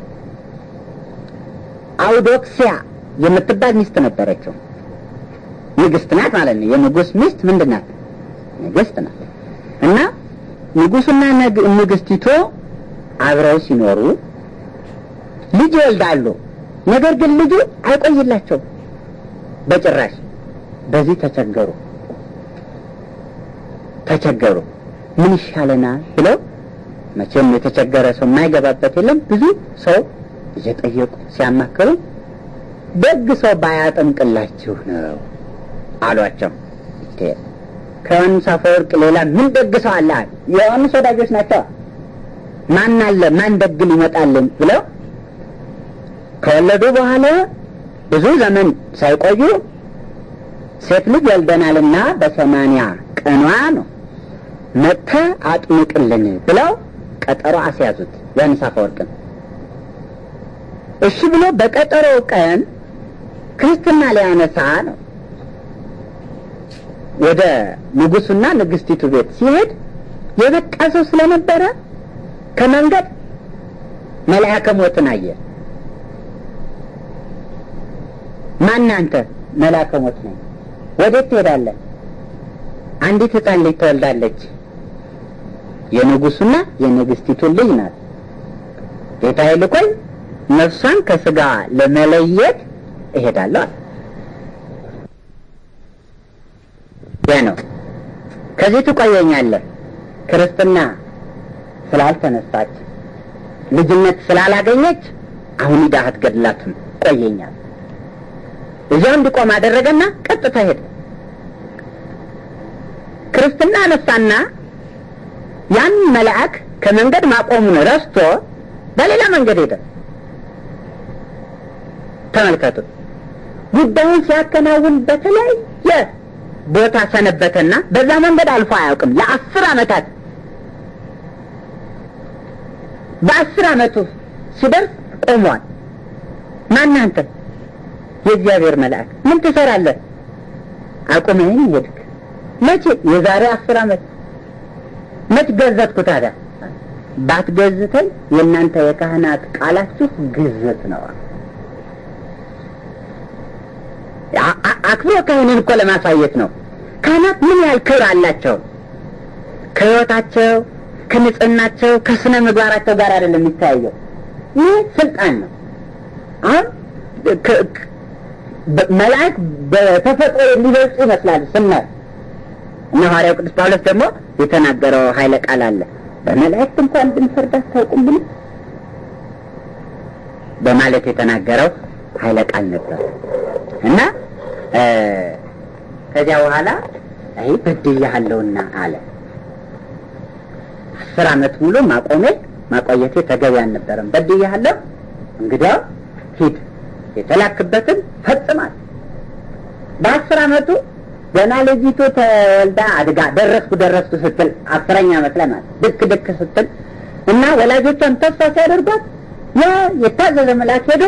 አውዶክሲያ የምትባል ሚስት ነበረችው። ንግስት ናት ማለት ነው። የንጉሥ ሚስት ምንድን ናት? ንግስት ናት። እና ንጉሱና ንግስቲቱ አብረው ሲኖሩ ልጅ ይወልዳሉ። ነገር ግን ልጁ አይቆይላቸውም በጭራሽ። በዚህ ተቸገሩ ተቸገሩ። ምን ይሻለናል ብለው መቼም የተቸገረ ሰው የማይገባበት የለም። ብዙ ሰው እየጠየቁ ሲያማክሩ ደግ ሰው ባያጠምቅላችሁ ነው አሏቸው። ከዮሐንስ አፈወርቅ ሌላ ምን ደግ ሰው አለ? የዮሐንስ ወዳጆች ናቸው። ማን አለ? ማን ደግ ሊመጣልን ብለው ከወለዱ በኋላ ብዙ ዘመን ሳይቆዩ ሴት ልጅ ወልደናልና በሰማንያ ቀኗ ነው መጥተህ አጥምቅልን ብለው ቀጠሮ አስያዙት ዮሐንስ አፈወርቅን። እሺ ብሎ በቀጠሮው ቀን ክርስትና ሊያነሳ ነው ወደ ንጉሱና ንግስቲቱ ቤት ሲሄድ የበቃ ሰው ስለነበረ ከመንገድ መልአከ ሞትን አየ። ማን አንተ? መልአከ ሞት ነኝ። ወዴት ትሄዳለህ? አንዲት ሕፃን ልጅ ትወልዳለች። የንጉሱና የንግስቲቱ ልጅ ናት። ጌታዬ ልኮኝ ነፍሷን ከስጋ ለመለየት እሄዳለሁ። ያ ነው። ከዚህ ትቆየኛለህ። ክርስትና ስላልተነሳች ልጅነት ስላላገኘች አሁን ሂደህ አትገድላትም፣ ቆየኛል። እዚያው እንዲቆም አደረገና ቀጥታ ሄደ። ክርስትና አነሳና ያን መልአክ ከመንገድ ማቆሙን ረስቶ በሌላ መንገድ ሄደ። ተመልከቱ። ጉዳዩን ሲያከናውን በተለያየ ቦታ ሰነበተና በዛ መንገድ አልፎ አያውቅም ለአስር ዓመታት። በአስር ዓመቱ ሲደርስ ቆሟል። ማን አንተ? የእግዚአብሔር መልአክ። ምን ትሰራለህ? አቁመኝ ሄድክ። መቼ? የዛሬ አስር ዓመት። መች ገዘትኩ ታዲያ? ባትገዝተኝ የእናንተ የካህናት ቃላችሁ ግዝት ነው። አክብሮ ካህንን እኮ ለማሳየት ነው። ካህናት ምን ያህል ክብር አላቸው? ከህይወታቸው፣ ከንጽህናቸው፣ ከስነ ምግባራቸው ጋር አይደለም የሚታየው። ይህ ስልጣን ነው። አሁን መላእክት በተፈጥሮ የሚበልጡ ይመስላሉ ስናይ እና ሐዋርያው ቅዱስ ጳውሎስ ደግሞ የተናገረው ኃይለ ቃል አለ። በመላእክት እንኳን ብንፈርድ አታውቁም ብሎ በማለት የተናገረው ኃይለ ቃል ነበር እና ከዚያ በኋላ አይ በድያለሁና አለ። አስር ዓመት ሙሉ ማቆሜ ማቆየቴ ተገቢ አልነበረም። በድያለሁ፣ እንግዲያው ሂድ የተላክበትን ፈጽማል። በአስር ዓመቱ ገና ልጅቱ ተወልዳ አድጋ ደረስኩ ደረስኩ ስትል አስረኛ ዓመት ላይ ማለት ድክ ድክ ስትል እና ወላጆቿን ተስፋ ሲያደርጓት ያ የታዘዘ መልአክ ሄዶ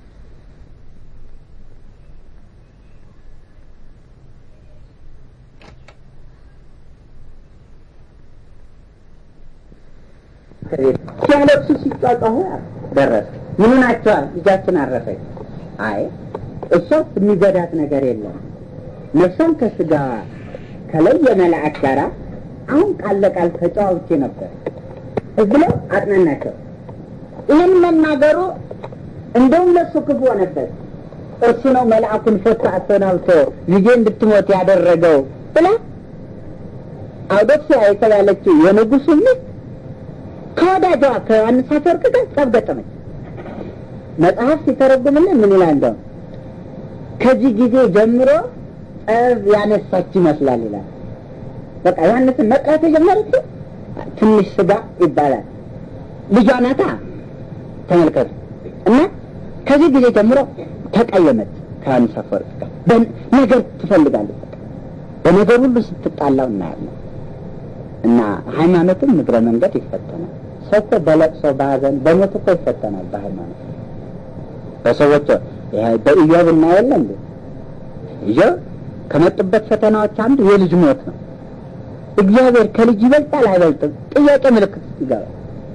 ሲያለቅሱ ሲጫጫሁ ደረስ ምን ናቸዋል? ልጃችን አረፈች። አይ እሷ የሚገዳት ነገር የለም ነፍሷን ከስጋ ከለየ መልአክ ጋር አሁን ቃል ለቃል ተጫዋውቼ ነበር ብለው አጥናናቸው። ይህን መናገሩ እንደውም ለሱ ክፉ ሆነበት። እርሱ ነው መልአኩን ፈቶ አሰናብቶ ልጄ እንድትሞት ያደረገው ብላ አውዶክሲያ የተባለችው የንጉሱ ሚስት ከወዳጇ ከዮሐንስ አፈወርቅ ጋር ጸብ ገጠመች። መጽሐፍ ሲተረጉምልን ምን ይላል? እንደው ከዚህ ጊዜ ጀምሮ ጠብ ያነሳች ይመስላል ይላል። በቃ ዮሐንስን መጥላት የጀመረች ትንሽ ስጋ ይባላል ልጇ ናታ። ተመልከቱ እና ከዚህ ጊዜ ጀምሮ ተቀየመች ከዮሐንስ አፈወርቅ ጋር ነገር ትፈልጋለች። በነገር ሁሉ ስትጣላው እናያለን። እና ሃይማኖትም እግረ መንገድ ይፈተናል። ሰው እኮ በለቅሶ በሀዘን በሞት እኮ ይፈተናል። በሃይማኖት በሰዎች በኢዮብ እናየለ እንዴ ኢዮብ ከመጡበት ፈተናዎች አንዱ የልጅ ሞት ነው። እግዚአብሔር ከልጅ ይበልጣል አይበልጥም? ጥያቄ ምልክት ይገባል።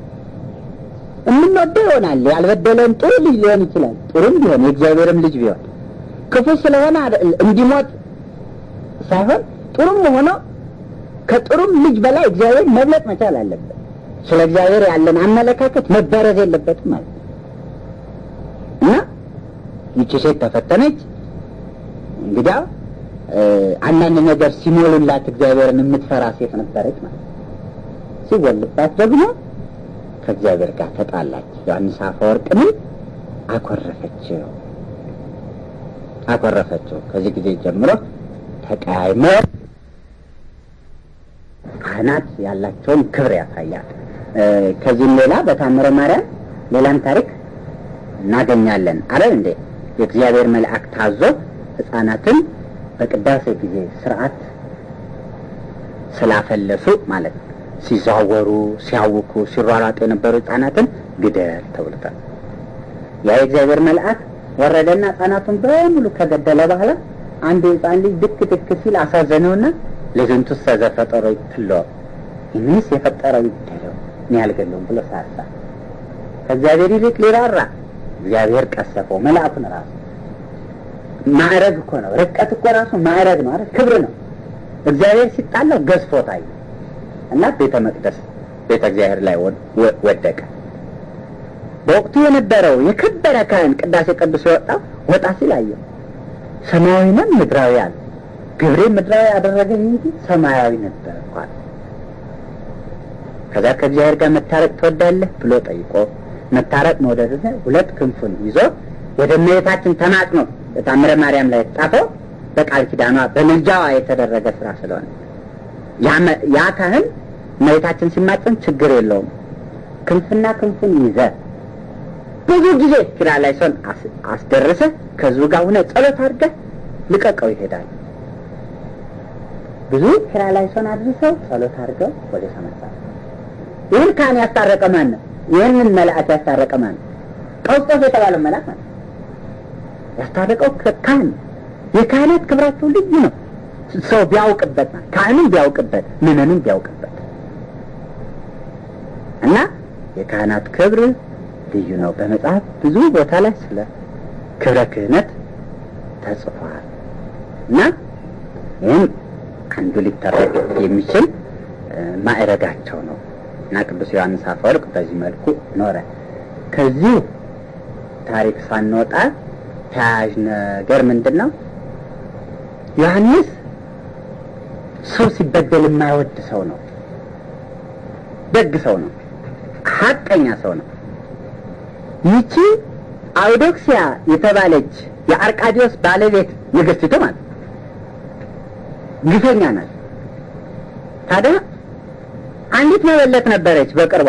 የምንወደው ይሆናል ያልበደለን ጥሩ ልጅ ሊሆን ይችላል። ጥሩም ቢሆን የእግዚአብሔርም ልጅ ቢሆን ክፉ ስለሆነ እንዲሞት ሳይሆን ጥሩም ሆኖ ከጥሩም ልጅ በላይ እግዚአብሔር መብለጥ መቻል አለበት። ስለ እግዚአብሔር ያለን አመለካከት መበረዝ የለበትም ማለት ነው እና ይቺ ሴት ተፈተነች። እንግዲያ አንዳንድ ነገር ሲሞሉላት እግዚአብሔርን የምትፈራ ሴት ነበረች ማለት ነው። ሲወልባት ደግሞ ከእግዚአብሔር ጋር ተጣላች። ዮሐንስ አፈወርቅንም አኮረፈችው አኮረፈችው። ከዚህ ጊዜ ጀምሮ ተቀያይሞ ካህናት ያላቸውን ክብር ያሳያል። ከዚህም ሌላ በታምረ ማርያም ሌላም ታሪክ እናገኛለን። አረ እንዴ የእግዚአብሔር መልአክ ታዞ ሕፃናትን በቅዳሴ ጊዜ ስርዓት ስላፈለሱ ማለት ሲዘዋወሩ፣ ሲያውኩ፣ ሲሯሯጡ የነበሩ ሕፃናትን ግደል ተብሎታል። ያ የእግዚአብሔር መልአክ ወረደና ሕፃናቱን በሙሉ ከገደለ በኋላ አንድ ሕፃን ልጅ ድክ ድክ ሲል አሳዘነውና ለዝንቱ ዘፈጠሮ ይትሎ ይህንስ የፈጠረው ይግደለው እኔ አልገለውም ብሎ ሳሳ ከእግዚአብሔር ይልቅ ሊራራ እግዚአብሔር ቀሰፈው መልአኩን ራሱ ማዕረግ እኮ ነው ርቀት እኮ ራሱ ማዕረግ ነው አይደል ክብር ነው እግዚአብሔር ሲጣላው ገዝፎ ታየ እና ቤተ መቅደስ ቤተ እግዚአብሔር ላይ ወደቀ በወቅቱ የነበረው የከበረ ካህን ቅዳሴ ቅዱስ የወጣው ወጣ ሲል አየው ሰማያዊ ነን ምድራዊ አለ ግብሬ ምድራዊ ያደረገኝ እንጂ ሰማያዊ ነበር እንኳን ከዛ ከእግዚአብሔር ጋር መታረቅ ትወዳለህ ብሎ ጠይቆ መታረቅ መውደድ ሁለት ክንፉን ይዞ ወደ እመቤታችን ተማጽኖ በታምረ ማርያም ላይ የተጻፈው በቃል ኪዳኗ በምልጃዋ የተደረገ ስራ ስለሆነ ያ ካህን እመቤታችን ሲማጽን ችግር የለውም ክንፍና ክንፉን ይዘ ብዙ ጊዜ ኪራ ላይ ሰውን አስደርሰ ከህዝቡ ጋር ሁነ ጸሎት አድርገህ ልቀቀው ይሄዳል። ብዙ ኪራ ላይ ሰውን አድርሰው ጸሎት አድርገው ወደ ሰማይ ይህን ካህን ያስታረቀ ማን ነው? ይህንን መልአክ ያስታረቀ ማን ነው? ቀውስጦስ የተባለው መልአክ ማለት ያስታረቀው ካህን። የካህናት ክብራቸው ልዩ ነው። ሰው ቢያውቅበት ካህንም ቢያውቅበት ምዕመኑም ቢያውቅበት እና የካህናት ክብር ልዩ ነው። በመጽሐፍ ብዙ ቦታ ላይ ስለ ክብረ ክህነት ተጽፏል እና ይህም አንዱ ሊተረክ የሚችል ማዕረጋቸው ነው እና ቅዱስ ዮሐንስ አፈወርቅ በዚህ መልኩ ኖረ። ከዚሁ ታሪክ ሳንወጣ ተያያዥ ነገር ምንድን ነው? ዮሐንስ ሰው ሲበደል የማይወድ ሰው ነው። ደግ ሰው ነው። ሀቀኛ ሰው ነው። ይቺ አውዶክሲያ የተባለች የአርቃዲዮስ ባለቤት ንግስቲቱ ማለት ግፈኛ ናት። ታዲያ አንዲት መበለት ነበረች በቅርቧ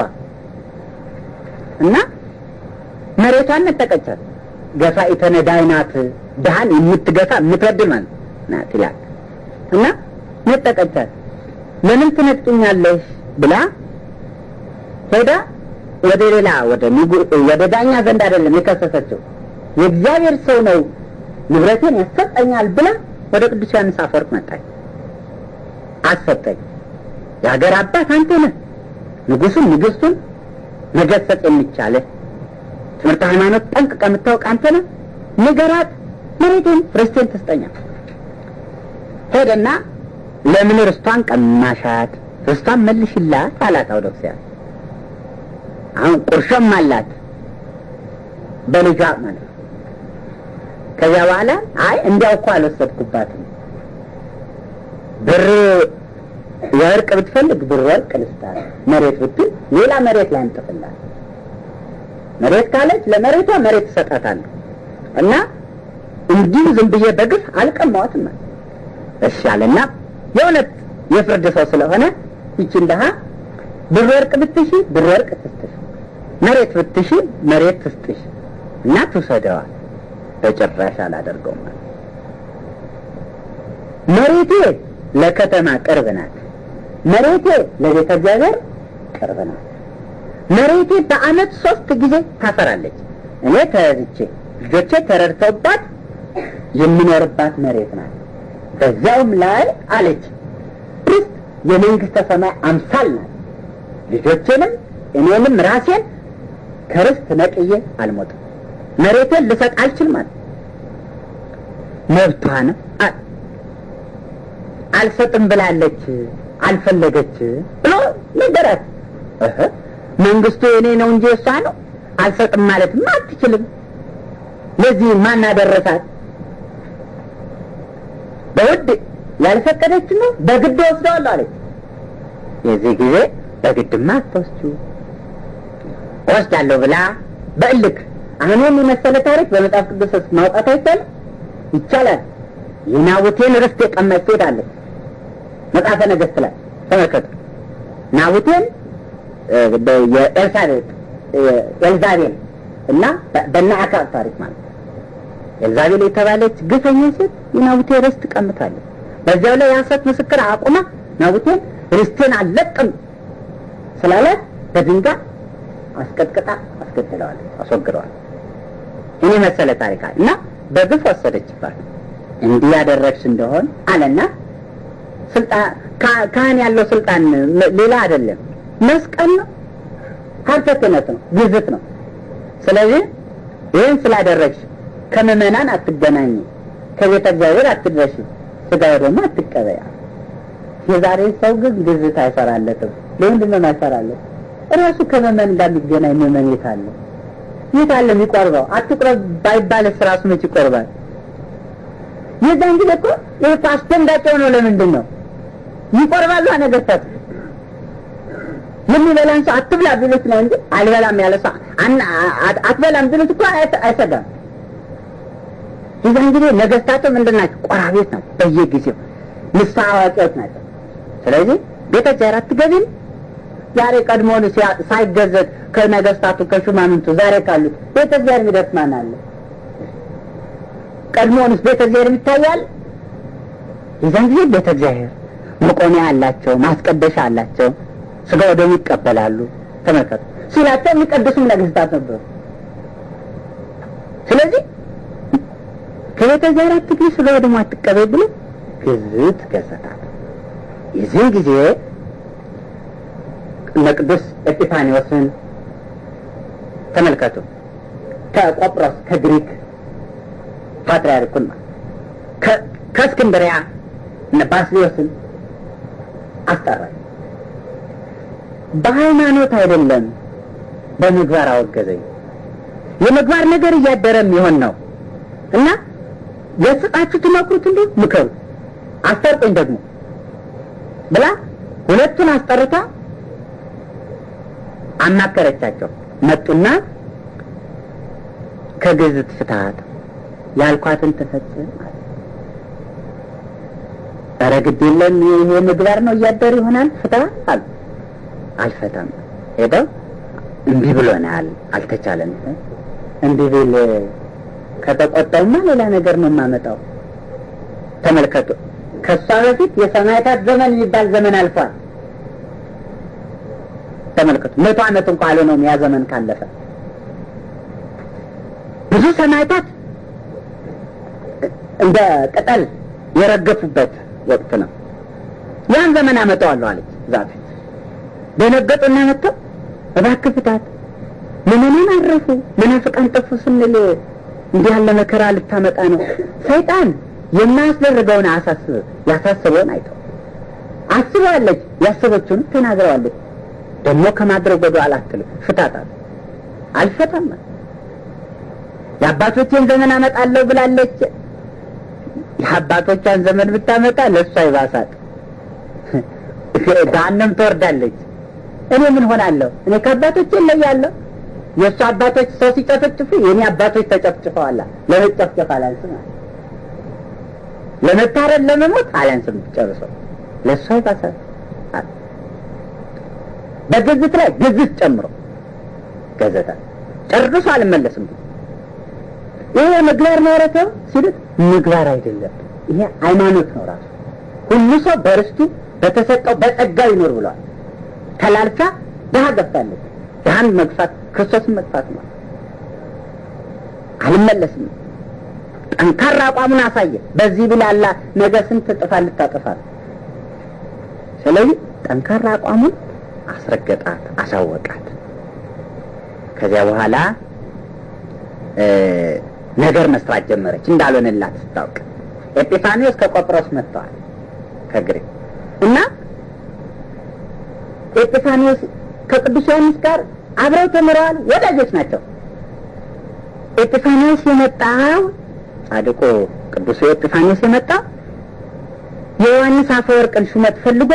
እና መሬቷን ነጠቀቻት። ገፋ ኢተነዳይ ናት፣ ድሃን የምትገፋ የምትበድል ማለት ናት ይላል እና ነጠቀቻት። ለምን ትነጥቅኛለሽ ብላ ሄዳ ወደ ሌላ ወደ ዳኛ ዘንድ አይደለም የከሰሰችው የእግዚአብሔር ሰው ነው ንብረቴን ያሰጠኛል ብላ ወደ ቅዱስ ዮሐንስ አፈወርቅ መጣች። አሰጠኝ የሀገር አባት አንተ ነህ፣ ንጉሱን ንግስቱን መገሰጽ የሚቻልህ ትምህርት ሃይማኖት ጠንቅቀ የምታውቅ አንተ ነህ፣ ንገራት፣ መሬቴን ርስቴን ትስጠኛል። ሄደና ለምን ርስቷን ቀማሻት? ርስቷን መልሽላት አላት አውዶክሲያ። አሁን ቁርሾም አላት በልጇ ማለት ነው። ከዚያ በኋላ አይ እንዲያው እኮ አልወሰድኩባትም ብር የወርቅ ብትፈልግ ብር ወርቅ ልስጣት፣ መሬት ብትል ሌላ መሬት ላይ አንጥፍላት። መሬት ካለች ለመሬቷ መሬት እሰጣታለሁ እና እንዲሁ ዝም ብዬ በግፍ አልቀማዋትም ማለት እሺ አለና የእውነት የፍርድ ሰው ስለሆነ ይችን ድሀ ብር ወርቅ ብትሺ ብር ወርቅ ትስጥሽ፣ መሬት ብትሺ መሬት ትስጥሽ እና ትውሰደዋል። በጭራሽ አላደርገውም ማለት መሬቴ ለከተማ ቅርብ ናት። መሬቴ ለቤተ እግዚአብሔር ቅርብ ናት። መሬቴ በዓመት ሶስት ጊዜ ታፈራለች። እኔ ተያዝቼ ልጆቼ ተረድተውባት የምኖርባት መሬት ናት። በዚያውም ላይ አለች ርስት የመንግስተ ሰማይ አምሳል ናት። ልጆቼንም እኔንም ራሴን ከርስት ነቅዬ አልሞትም። መሬቴን ልሰጥ አልችልም ማለት መብቷ ነው። አልሰጥም ብላለች፣ አልፈለገች ብሎ ነገራት። እህ መንግስቱ የኔ ነው እንጂ እሷ ነው አልሰጥም ማለትም አትችልም። ለዚህ ማን አደረሳት? በውድ ያልፈቀደች ነው በግድ ወስደዋለሁ አለች። የዚህ ጊዜ በግድማ አትወስጂው ወስዳለሁ ብላ በእልክ አሁን የመሰለ ታሪክ በመጽሐፍ ቅዱስ ውስጥ ማውጣት አይቻልም? ይቻላል። የናቡቴን ርስት የቀመች ሴት አለች። መጽሐፈ ነገሥት ላይ ተመልከቱ። ናቡቴን የኤልሳቤጥ ኤልዛቤል እና በእነ አክዓብ ታሪክ ማለት ነው። ኤልዛቤል የተባለች ግፈኛ ሴት የናቡቴ ርስት ቀምታለች። በዚያው ላይ የሐሰት ምስክር አቁማ ናቡቴን ርስቴን አልለቅም ስላላት በድንጋይ አስቀጥቅጣ አስገድለዋለች፣ አስወግደዋል። እኔ መሰለ ታሪክ እና በግፍ ወሰደችባት። እንዲህ ያደረግሽ እንደሆን አለና ስልጣን ካህን ያለው ስልጣን ሌላ አይደለም፣ መስቀል ነው፣ ሀብተ ክህነት ነው፣ ግዝት ነው። ስለዚህ ይህን ስላደረግሽ ከምዕመናን አትገናኝ፣ ከቤተ እግዚአብሔር አትድረሽ፣ ስጋ ደግሞ አትቀበያ። የዛሬ ሰው ግን ግዝት አይሰራለትም። ለምንድን ነው የማይሰራለት? እራሱ ከምዕመን ጋር የሚገናኝ ምዕመን የት አለ? የት አለ የሚቆርበው? አትቁረብ ባይባልስ ራሱ መች ይቆርባል? የዛን ጊዜ እኮ ይህ እኮ አስደንጋጭ የሆነው ለምንድን ነው? ይቆርባሉ ነገስታት። የሚበላን ሰው አትብላ ቢሉት ነው እንጂ አልበላም ያለ ሰው አትበላም ቢሉት እኮ አይሰጋም። የዛን ጊዜ ነገስታቱ ምንድን ናቸው? ቆራቤት ናቸው። በየጊዜው ንስሐ አዋቂዎች ናቸው። ስለዚህ ቤተ እግዚአብሔር አትገቢም ዛሬ ቀድሞውን ሳይገዘት ከነገስታቱ ከሹማምንቱ ዛሬ ካሉት ቤተ እግዚአብሔር የሚደርስ ማን አለ? ቀድሞውንስ ቤተ እግዚአብሔር ይታያል። የዛን ጊዜ ቤተ እግዚአብሔር መቆሚያ አላቸው፣ ማስቀደሻ አላቸው፣ ስጋ ወደሙ ይቀበላሉ። ተመልከቱ ሲላቸው የሚቀድሱም ነገስታት ነበሩ። ስለዚህ ከቤተ እግዚአብሔር አትግቢ፣ ስጋ ወደሙ አትቀበል ብሎ ግዝት ገሰታት። የዚህን ጊዜ እነ የቅዱስ ኤጲፋኒዎስን ተመልከቱ። ከቆጵሮስ ከግሪክ ፓትርያርኩን ከእስክንድሪያ እነ ባስሊዮስን አስጠራል። በሃይማኖት አይደለም በምግባር አወገዘኝ። የምግባር ነገር እያደረም ይሆን ነው እና ገስጻችሁ ትመክሩት እንዲሁ ምከሩ፣ አስጠርቁኝ ደግሞ ብላ ሁለቱን አስጠርታ አማከረቻቸው። መጡና ከግዝት ፍትሀት ያልኳትን ትፈጽም አለ። ኧረ ግድ የለም ይሄ ምግባር ነው እያደር ይሆናል ፍታ አሉ። አልፈታም ሄደው እምቢ ብሎናል፣ አልተቻለም። እምቢ ብል ከተቆጣውማ ሌላ ነገር ነው የማመጣው። ተመልከቱ፣ ከእሷ በፊት የሰማዕታት ዘመን የሚባል ዘመን አልፏል። ተመልከቱ፣ መቶ ዓመት እንኳ አልሆነውም ያ ዘመን ካለፈ። ብዙ ሰማዕታት እንደ ቅጠል የረገፉበት ወቅት ነው። ያን ዘመን አመጣዋለሁ አለች ዛፍ። ደነገጡና መጥተው እባክህ ፍታት፣ ምንምን አረፉ፣ መናፍቃን ጠፉ ስንል እንዲህ ያለ መከራ ልታመጣ ነው። ሰይጣን የማያስደርገውን አሳስብ ያሳስበውን አይተው አስበዋለች፣ ያሰበችውን ተናግረዋለች። ደግሞ ከማድረግ ወደ ኋላ አትልም። ፍታታት። አልፈታም። የአባቶቼን ዘመን አመጣለሁ ብላለች። የአባቶቿን ዘመን ብታመጣ ለእሷ ይባሳል። ገሃነም ትወርዳለች። እኔ ምን ሆናለሁ? እኔ ከአባቶቼ እለያለሁ። የእሱ አባቶች ሰው ሲጨፈጭፉ የእኔ አባቶች ተጨፍጭፈዋላ። ለመጨፍጨፍ አላንስም፣ ለመታረድ ለመሞት አላንስም። ጨርሶ ለእሷ ይባሳል። በግዝት ላይ ግዝት ጨምሮ ገዘታ ጨርሶ አልመለስም። ይሄ ምግባር ነው ረተው ሲሉት ምግባር አይደለም፣ ይሄ ሃይማኖት ነው ራሱ። ሁሉ ሰው በርስቱ በተሰጠው በጸጋው ይኖር ብሏል። ተላልፋ ድሀ ገብታለች። ድሀን መግፋት ክርስቶስን መግፋት ነው። አልመለስም። ጠንካራ አቋሙን አሳየ። በዚህ ብላላ ነገ ስንት ጥፋ ልታጠፋት። ስለዚህ ጠንካራ አቋሙን አስረገጣት፣ አሳወቃት። ከዚያ በኋላ ነገር መስራት ጀመረች። እንዳልሆነላት ስታውቅ ኤጲፋኒዎስ ከቆጵሮስ መጥተዋል ከግሪክ እና ኤጲፋኒዎስ ከቅዱስ ዮሐንስ ጋር አብረው ተምረዋል። ወዳጆች ናቸው። ኤጲፋኒዎስ የመጣው ጻድቁ ቅዱስ ኤጲፋኒዎስ የመጣው የዮሐንስ አፈወርቅን ሹመት ፈልጎ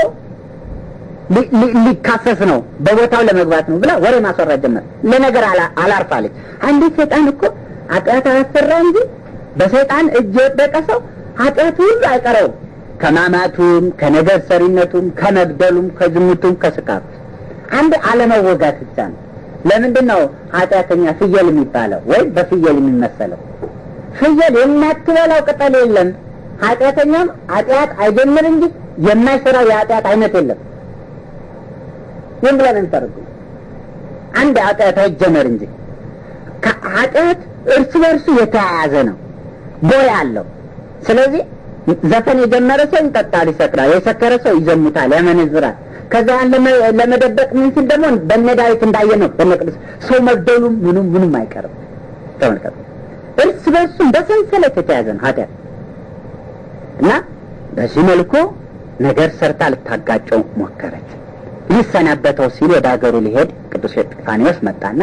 ሊካሰስ ነው፣ በቦታው ለመግባት ነው ብላ ወሬ ማስወራት ጀመር። ለነገር አላርፋለች። አንዲት ሰይጣን እኮ ኃጢአት አያሰራ እንጂ በሰይጣን እጅ የወደቀ ሰው ኃጢአት ሁሉ አይቀረውም። ከማማቱም፣ ከነገር ሰሪነቱም፣ ከመግደሉም፣ ከዝሙቱም፣ ከስካሩ አንድ አለመወጋት ብቻ ነው። ለምንድን ነው ኃጢአተኛ ፍየል የሚባለው ወይም በፍየል የሚመሰለው? ፍየል የማትበላው ቅጠል የለም። ኃጢአተኛም ኃጢአት አይጀምር እንጂ የማይሰራው የኃጢአት አይነት የለም። ይህም ብለን እንሰርጉ አንድ ኃጢአት አይጀመር እንጂ ኃጢአት እርስ በርሱ የተያያዘ ነው፣ ቦይ አለው። ስለዚህ ዘፈን የጀመረ ሰው ይጠጣል፣ ይሰክራል። የሰከረ ሰው ይዘሙታል፣ ያመነዝራል። ከዛ ለመደበቅ ምን ሲል ደግሞ በነ ዳዊት እንዳየ ነው በነ ቅዱስ ሰው መግደሉም ምኑም ምኑም አይቀርም። ተመልከቱ፣ እርስ በርሱም በሰንሰለት የተያዘ ነው ኃጢአት እና በዚህ መልኩ ነገር ሰርታ ልታጋጨው ሞከረች። ሊሰናበተው ሲል ወደ ሀገሩ ሊሄድ ቅዱስ ኤጲፋኒዎስ መጣና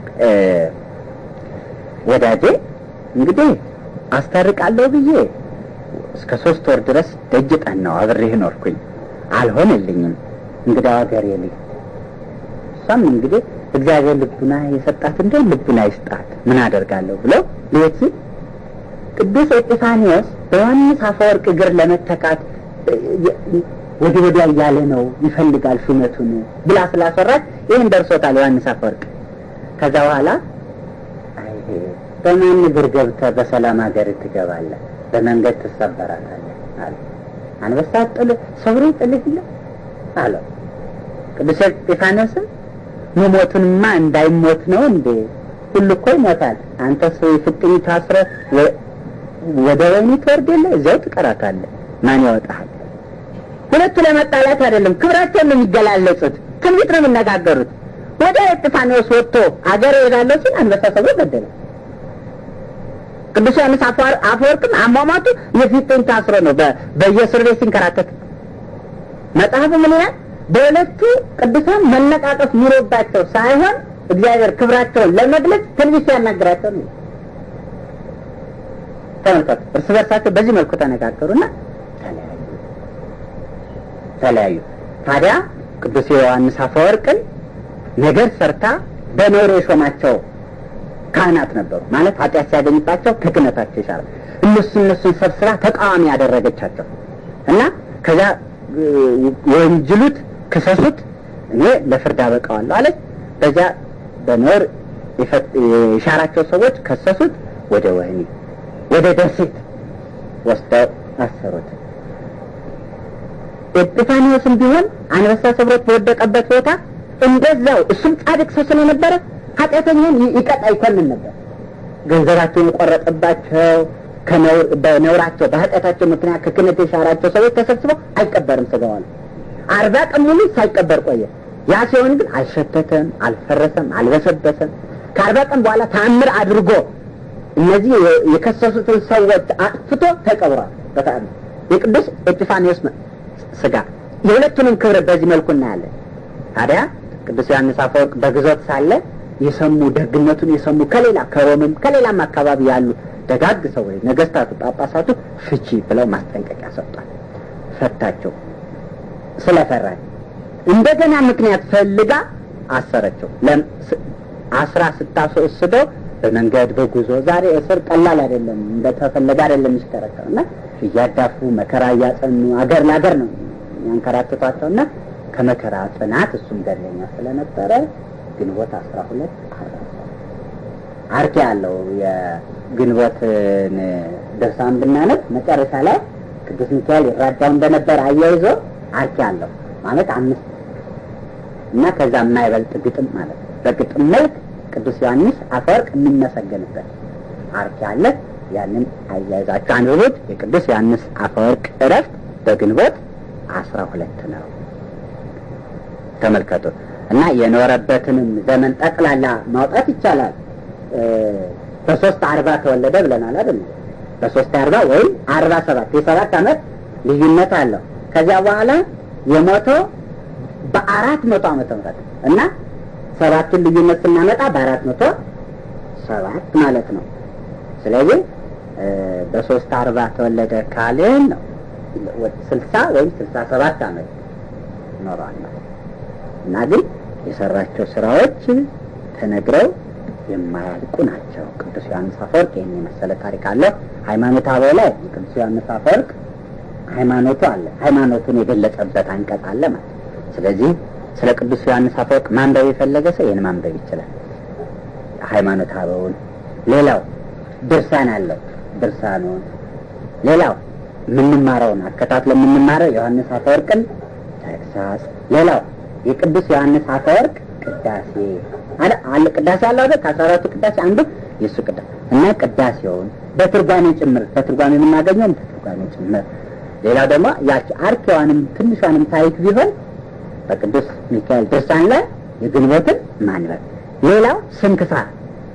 ወዳጄ እንግዲህ አስታርቃለሁ ብዬ እስከ ሶስት ወር ድረስ ደጅ ጠናው አብሬህ ኖርኩኝ፣ አልሆነልኝም። እንግዲህ ሀገር የልኝ እሷም እንግዲህ እግዚአብሔር ልቡና የሰጣት እንደ ልቡና ይስጣት ምን አደርጋለሁ ብለው ሊሄድ ሲል ቅዱስ ኤጲፋኒዎስ በዮሐንስ አፈወርቅ እግር ለመተካት ወደ ወዲያ እያለ ነው ይፈልጋል ሹመቱን ብላ ስላሰራች ይህን ደርሶታል ዮሐንስ አፈወርቅ። ከዛ በኋላ በማን እግር ገብተህ በሰላም ሀገር ትገባለህ? በመንገድ ትሰበራታለህ አለ። አንበሳ ጥል ሰብሮ ጥልህ ይለ አለው። ቅዱስ ኤጲፋኒዎስም መሞቱንማ እንዳይሞት ነው እንዴ? ሁሉ እኮ ይሞታል። አንተ ሰው ፍጥኝ ታስረህ ወደ ወህኒ ትወርድ የለ እዚያው ትቀራታለህ። ማን ያወጣሃል? ሁለቱ ለመጣላት አይደለም፣ ክብራቸውን ነው የሚገላለጹት። ትንቢት ነው የሚነጋገሩት። ወደ ኤጲፋኒዎስ ወጥቶ አገር እሄዳለሁ ሲል አንበሳ ሰብሮ ገደለ። ቅዱስ ዮሐንስ አፈወርቅም አሟሟቱ የፊት ጡንቻ ታስሮ ነው በየእስር ቤት ሲንከራተት። መጽሐፉ ምን ይላል? በሁለቱ ቅዱሳን መነቃቀፍ ኑሮባቸው ሳይሆን እግዚአብሔር ክብራቸውን ለመግለጽ ትንቢት ሲያናግራቸው ነው። ተመልከቱ፣ እርስ በርሳቸው በዚህ መልኩ ተነጋገሩና ተለያዩ ተለያዩ። ታዲያ ቅዱስ ዮሐንስ አፈወርቅን ነገር ሰርታ በኖር የሾማቸው ካህናት ነበሩ። ማለት ኃጢአት ሲያገኝባቸው ከክህነታቸው ይሻላል። እነሱ እነሱን ሰብስባ ተቃዋሚ ያደረገቻቸው እና ከዚያ ወንጅሉት፣ ክሰሱት፣ እኔ ለፍርድ አበቃዋለሁ አለች። በዚያ በኖር የሻራቸው ሰዎች ከሰሱት፣ ወደ ወህኒ ወደ ደሴት ወስደው አሰሩት። ኤጲፋኒዎስም ቢሆን አንበሳ ሰብሮት በወደቀበት ቦታ እንደዛው እሱም ጻድቅ ሰው ስለነበረ ኃጢአተኛን ይቀጣ ይኮንን ነበር። ገንዘባቸውን የቆረጠባቸው በነውራቸው በኃጢአታቸው ምክንያት ከክህነት የሻራቸው ሰዎች ተሰብስበው አይቀበርም ስጋዋል። አርባ ቀን ሙሉ ሳይቀበር ቆየ። ያ ሲሆን ግን አልሸተተም፣ አልፈረሰም፣ አልበሰበሰም። ከአርባ ቀን በኋላ ተአምር አድርጎ እነዚህ የከሰሱትን ሰዎች አጥፍቶ ተቀብሯል። በተአምር የቅዱስ ኤጲፋኒዎስ ስጋ የሁለቱንም ክብር በዚህ መልኩ እናያለን። ታዲያ ቅዱስ ዮሐንስ አፈወርቅ በግዞት ሳለ የሰሙ ደግነቱን የሰሙ ከሌላ ከሮምም ከሌላም አካባቢ ያሉ ደጋግ ሰዎች ነገስታቱ፣ ጳጳሳቱ ፍቺ ብለው ማስጠንቀቂያ ሰጧል። ፈታቸው። ስለፈራች እንደገና ምክንያት ፈልጋ አሰረቸው። አስራ ስታስወስደው በመንገድ በጉዞ ዛሬ እስር ቀላል አይደለም፣ እንደተፈለገ አይደለም የሚሽከረከር እና እያዳፉ መከራ እያጸኑ አገር ለአገር ነው ያንከራትቷቸው እና ከመከራ ጽናት እሱም ገለኛ ስለነበረ ግንቦት አስራ ሁለት አርኪ ያለው የግንቦትን ድርሳን ብናነብ መጨረሻ ላይ ቅዱስ ሚካኤል ይራዳው እንደነበር አያይዞ አርኪ አለው ማለት አምስት እና ከዛ የማይበልጥ ግጥም ማለት ነው። በግጥም መልክ ቅዱስ ዮሐንስ አፈወርቅ የሚመሰገንበት አርኪ አለ። ያንን አያይዛችሁ አንብቡት። የቅዱስ ዮሐንስ አፈወርቅ እረፍት በግንቦት አስራ ሁለት ነው። ተመልከቱ እና የኖረበትንም ዘመን ጠቅላላ ማውጣት ይቻላል። በሶስት አርባ ተወለደ ብለናል አይደል? በሶስት አርባ ወይም አርባ ሰባት የሰባት ዓመት ልዩነት አለው። ከዚያ በኋላ የሞተው በአራት መቶ ዓመተ ምህረት እና ሰባቱን ልዩነት ስናመጣ በአራት መቶ ሰባት ማለት ነው። ስለዚህ በሶስት አርባ ተወለደ ካልን ነው ስልሳ ወይም ስልሳ ሰባት ዓመት ኖሯል እና ግን የሰራቸው ስራዎች ተነግረው የማያልቁ ናቸው። ቅዱስ ዮሐንስ አፈወርቅ ይህን የመሰለ ታሪክ አለ። ሃይማኖት አበው ላይ ቅዱስ ዮሐንስ አፈወርቅ ሃይማኖቱ አለ። ሃይማኖቱን የገለጸበት አንቀጽ አለ ማለት ስለዚህ ስለ ቅዱስ ዮሐንስ አፈወርቅ ማንበብ የፈለገ ሰው ይህን ማንበብ ይችላል። ሃይማኖት አበውን ሌላው ድርሳን አለው። ድርሳኑን ሌላው የምንማረውን አከታትለ የምንማረው ዮሐንስ አፈወርቅን ተግሳጽ ሌላው የቅዱስ ዮሐንስ አፈወርቅ ቅዳሴ አለ ቅዳሴ አለ አይደል? ከአስራ አራቱ ቅዳሴ አንዱ የእሱ ቅዳሴ እና ቅዳሴውን በትርጓሜ ጭምር በትርጓሜ የምናገኘው በትርጓሜ ጭምር ሌላው ደግሞ ያቺ አርኬዋንም ትንሿንም ታሪክ ቢሆን በቅዱስ ሚካኤል ድርሳን ላይ የግንቦትን ማንበብ ሌላው ስንክሳር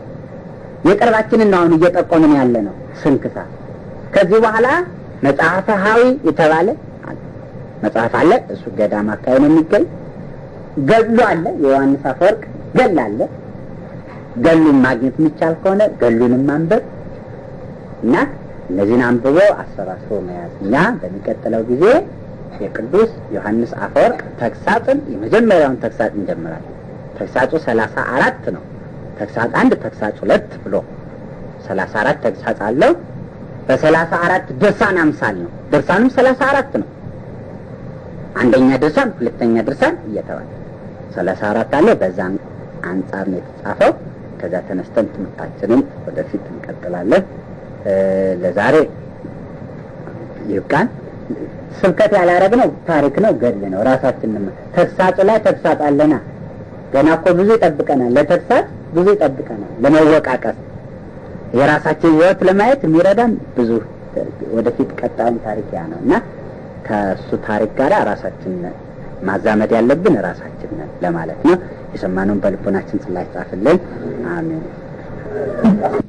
የቅርባችንን አሁን እየጠቆምን ያለ ነው ስንክሳር ከዚህ በኋላ መጽሐፈ ሀዊ የተባለ መጽሐፍ አለ እሱ ገዳም አካባቢ ነው የሚገኝ ገድሉ አለ የዮሐንስ አፈወርቅ ገል አለ ገሉን ማግኘት የሚቻል ከሆነ ገሉንም ማንበብ እና እነዚህን አንብቦ አሰባስቦ መያዝ እኛ በሚቀጥለው ጊዜ የቅዱስ ዮሐንስ አፈወርቅ ተግሳጽን የመጀመሪያውን ተግሳጽ እንጀምራለን ተግሳጹ ሰላሳ አራት ነው ተግሳጽ አንድ ተግሳጽ ሁለት ብሎ ሰላሳ አራት ተግሳጽ አለው በሰላሳ አራት ድርሳን አምሳል ነው ድርሳኑም ሰላሳ አራት ነው አንደኛ ድርሳን ሁለተኛ ድርሳን እየተባለ ሰላሳ አራት አለ በዛም አንጻር ነው የተጻፈው ከዛ ተነስተን ትምህርታችንን ወደፊት እንቀጥላለን ለዛሬ ይብቃን ስብከት ያላረግነው ታሪክ ነው ገድል ነው ራሳችን ተግሳጹ ላይ ተግሳጽ አለና ገና እኮ ብዙ ይጠብቀናል ለተግሳጽ ብዙ ይጠብቀናል ለመወቃቀስ የራሳችን ህይወት ለማየት የሚረዳን ብዙ ወደፊት ቀጣዩን ታሪክ ያ ነው እና ከእሱ ታሪክ ጋር ራሳችን ማዛመድ ያለብን ራሳችን ነን ለማለት ነው። የሰማነውን በልቦናችን ጽላት ጻፍልን። አሜን።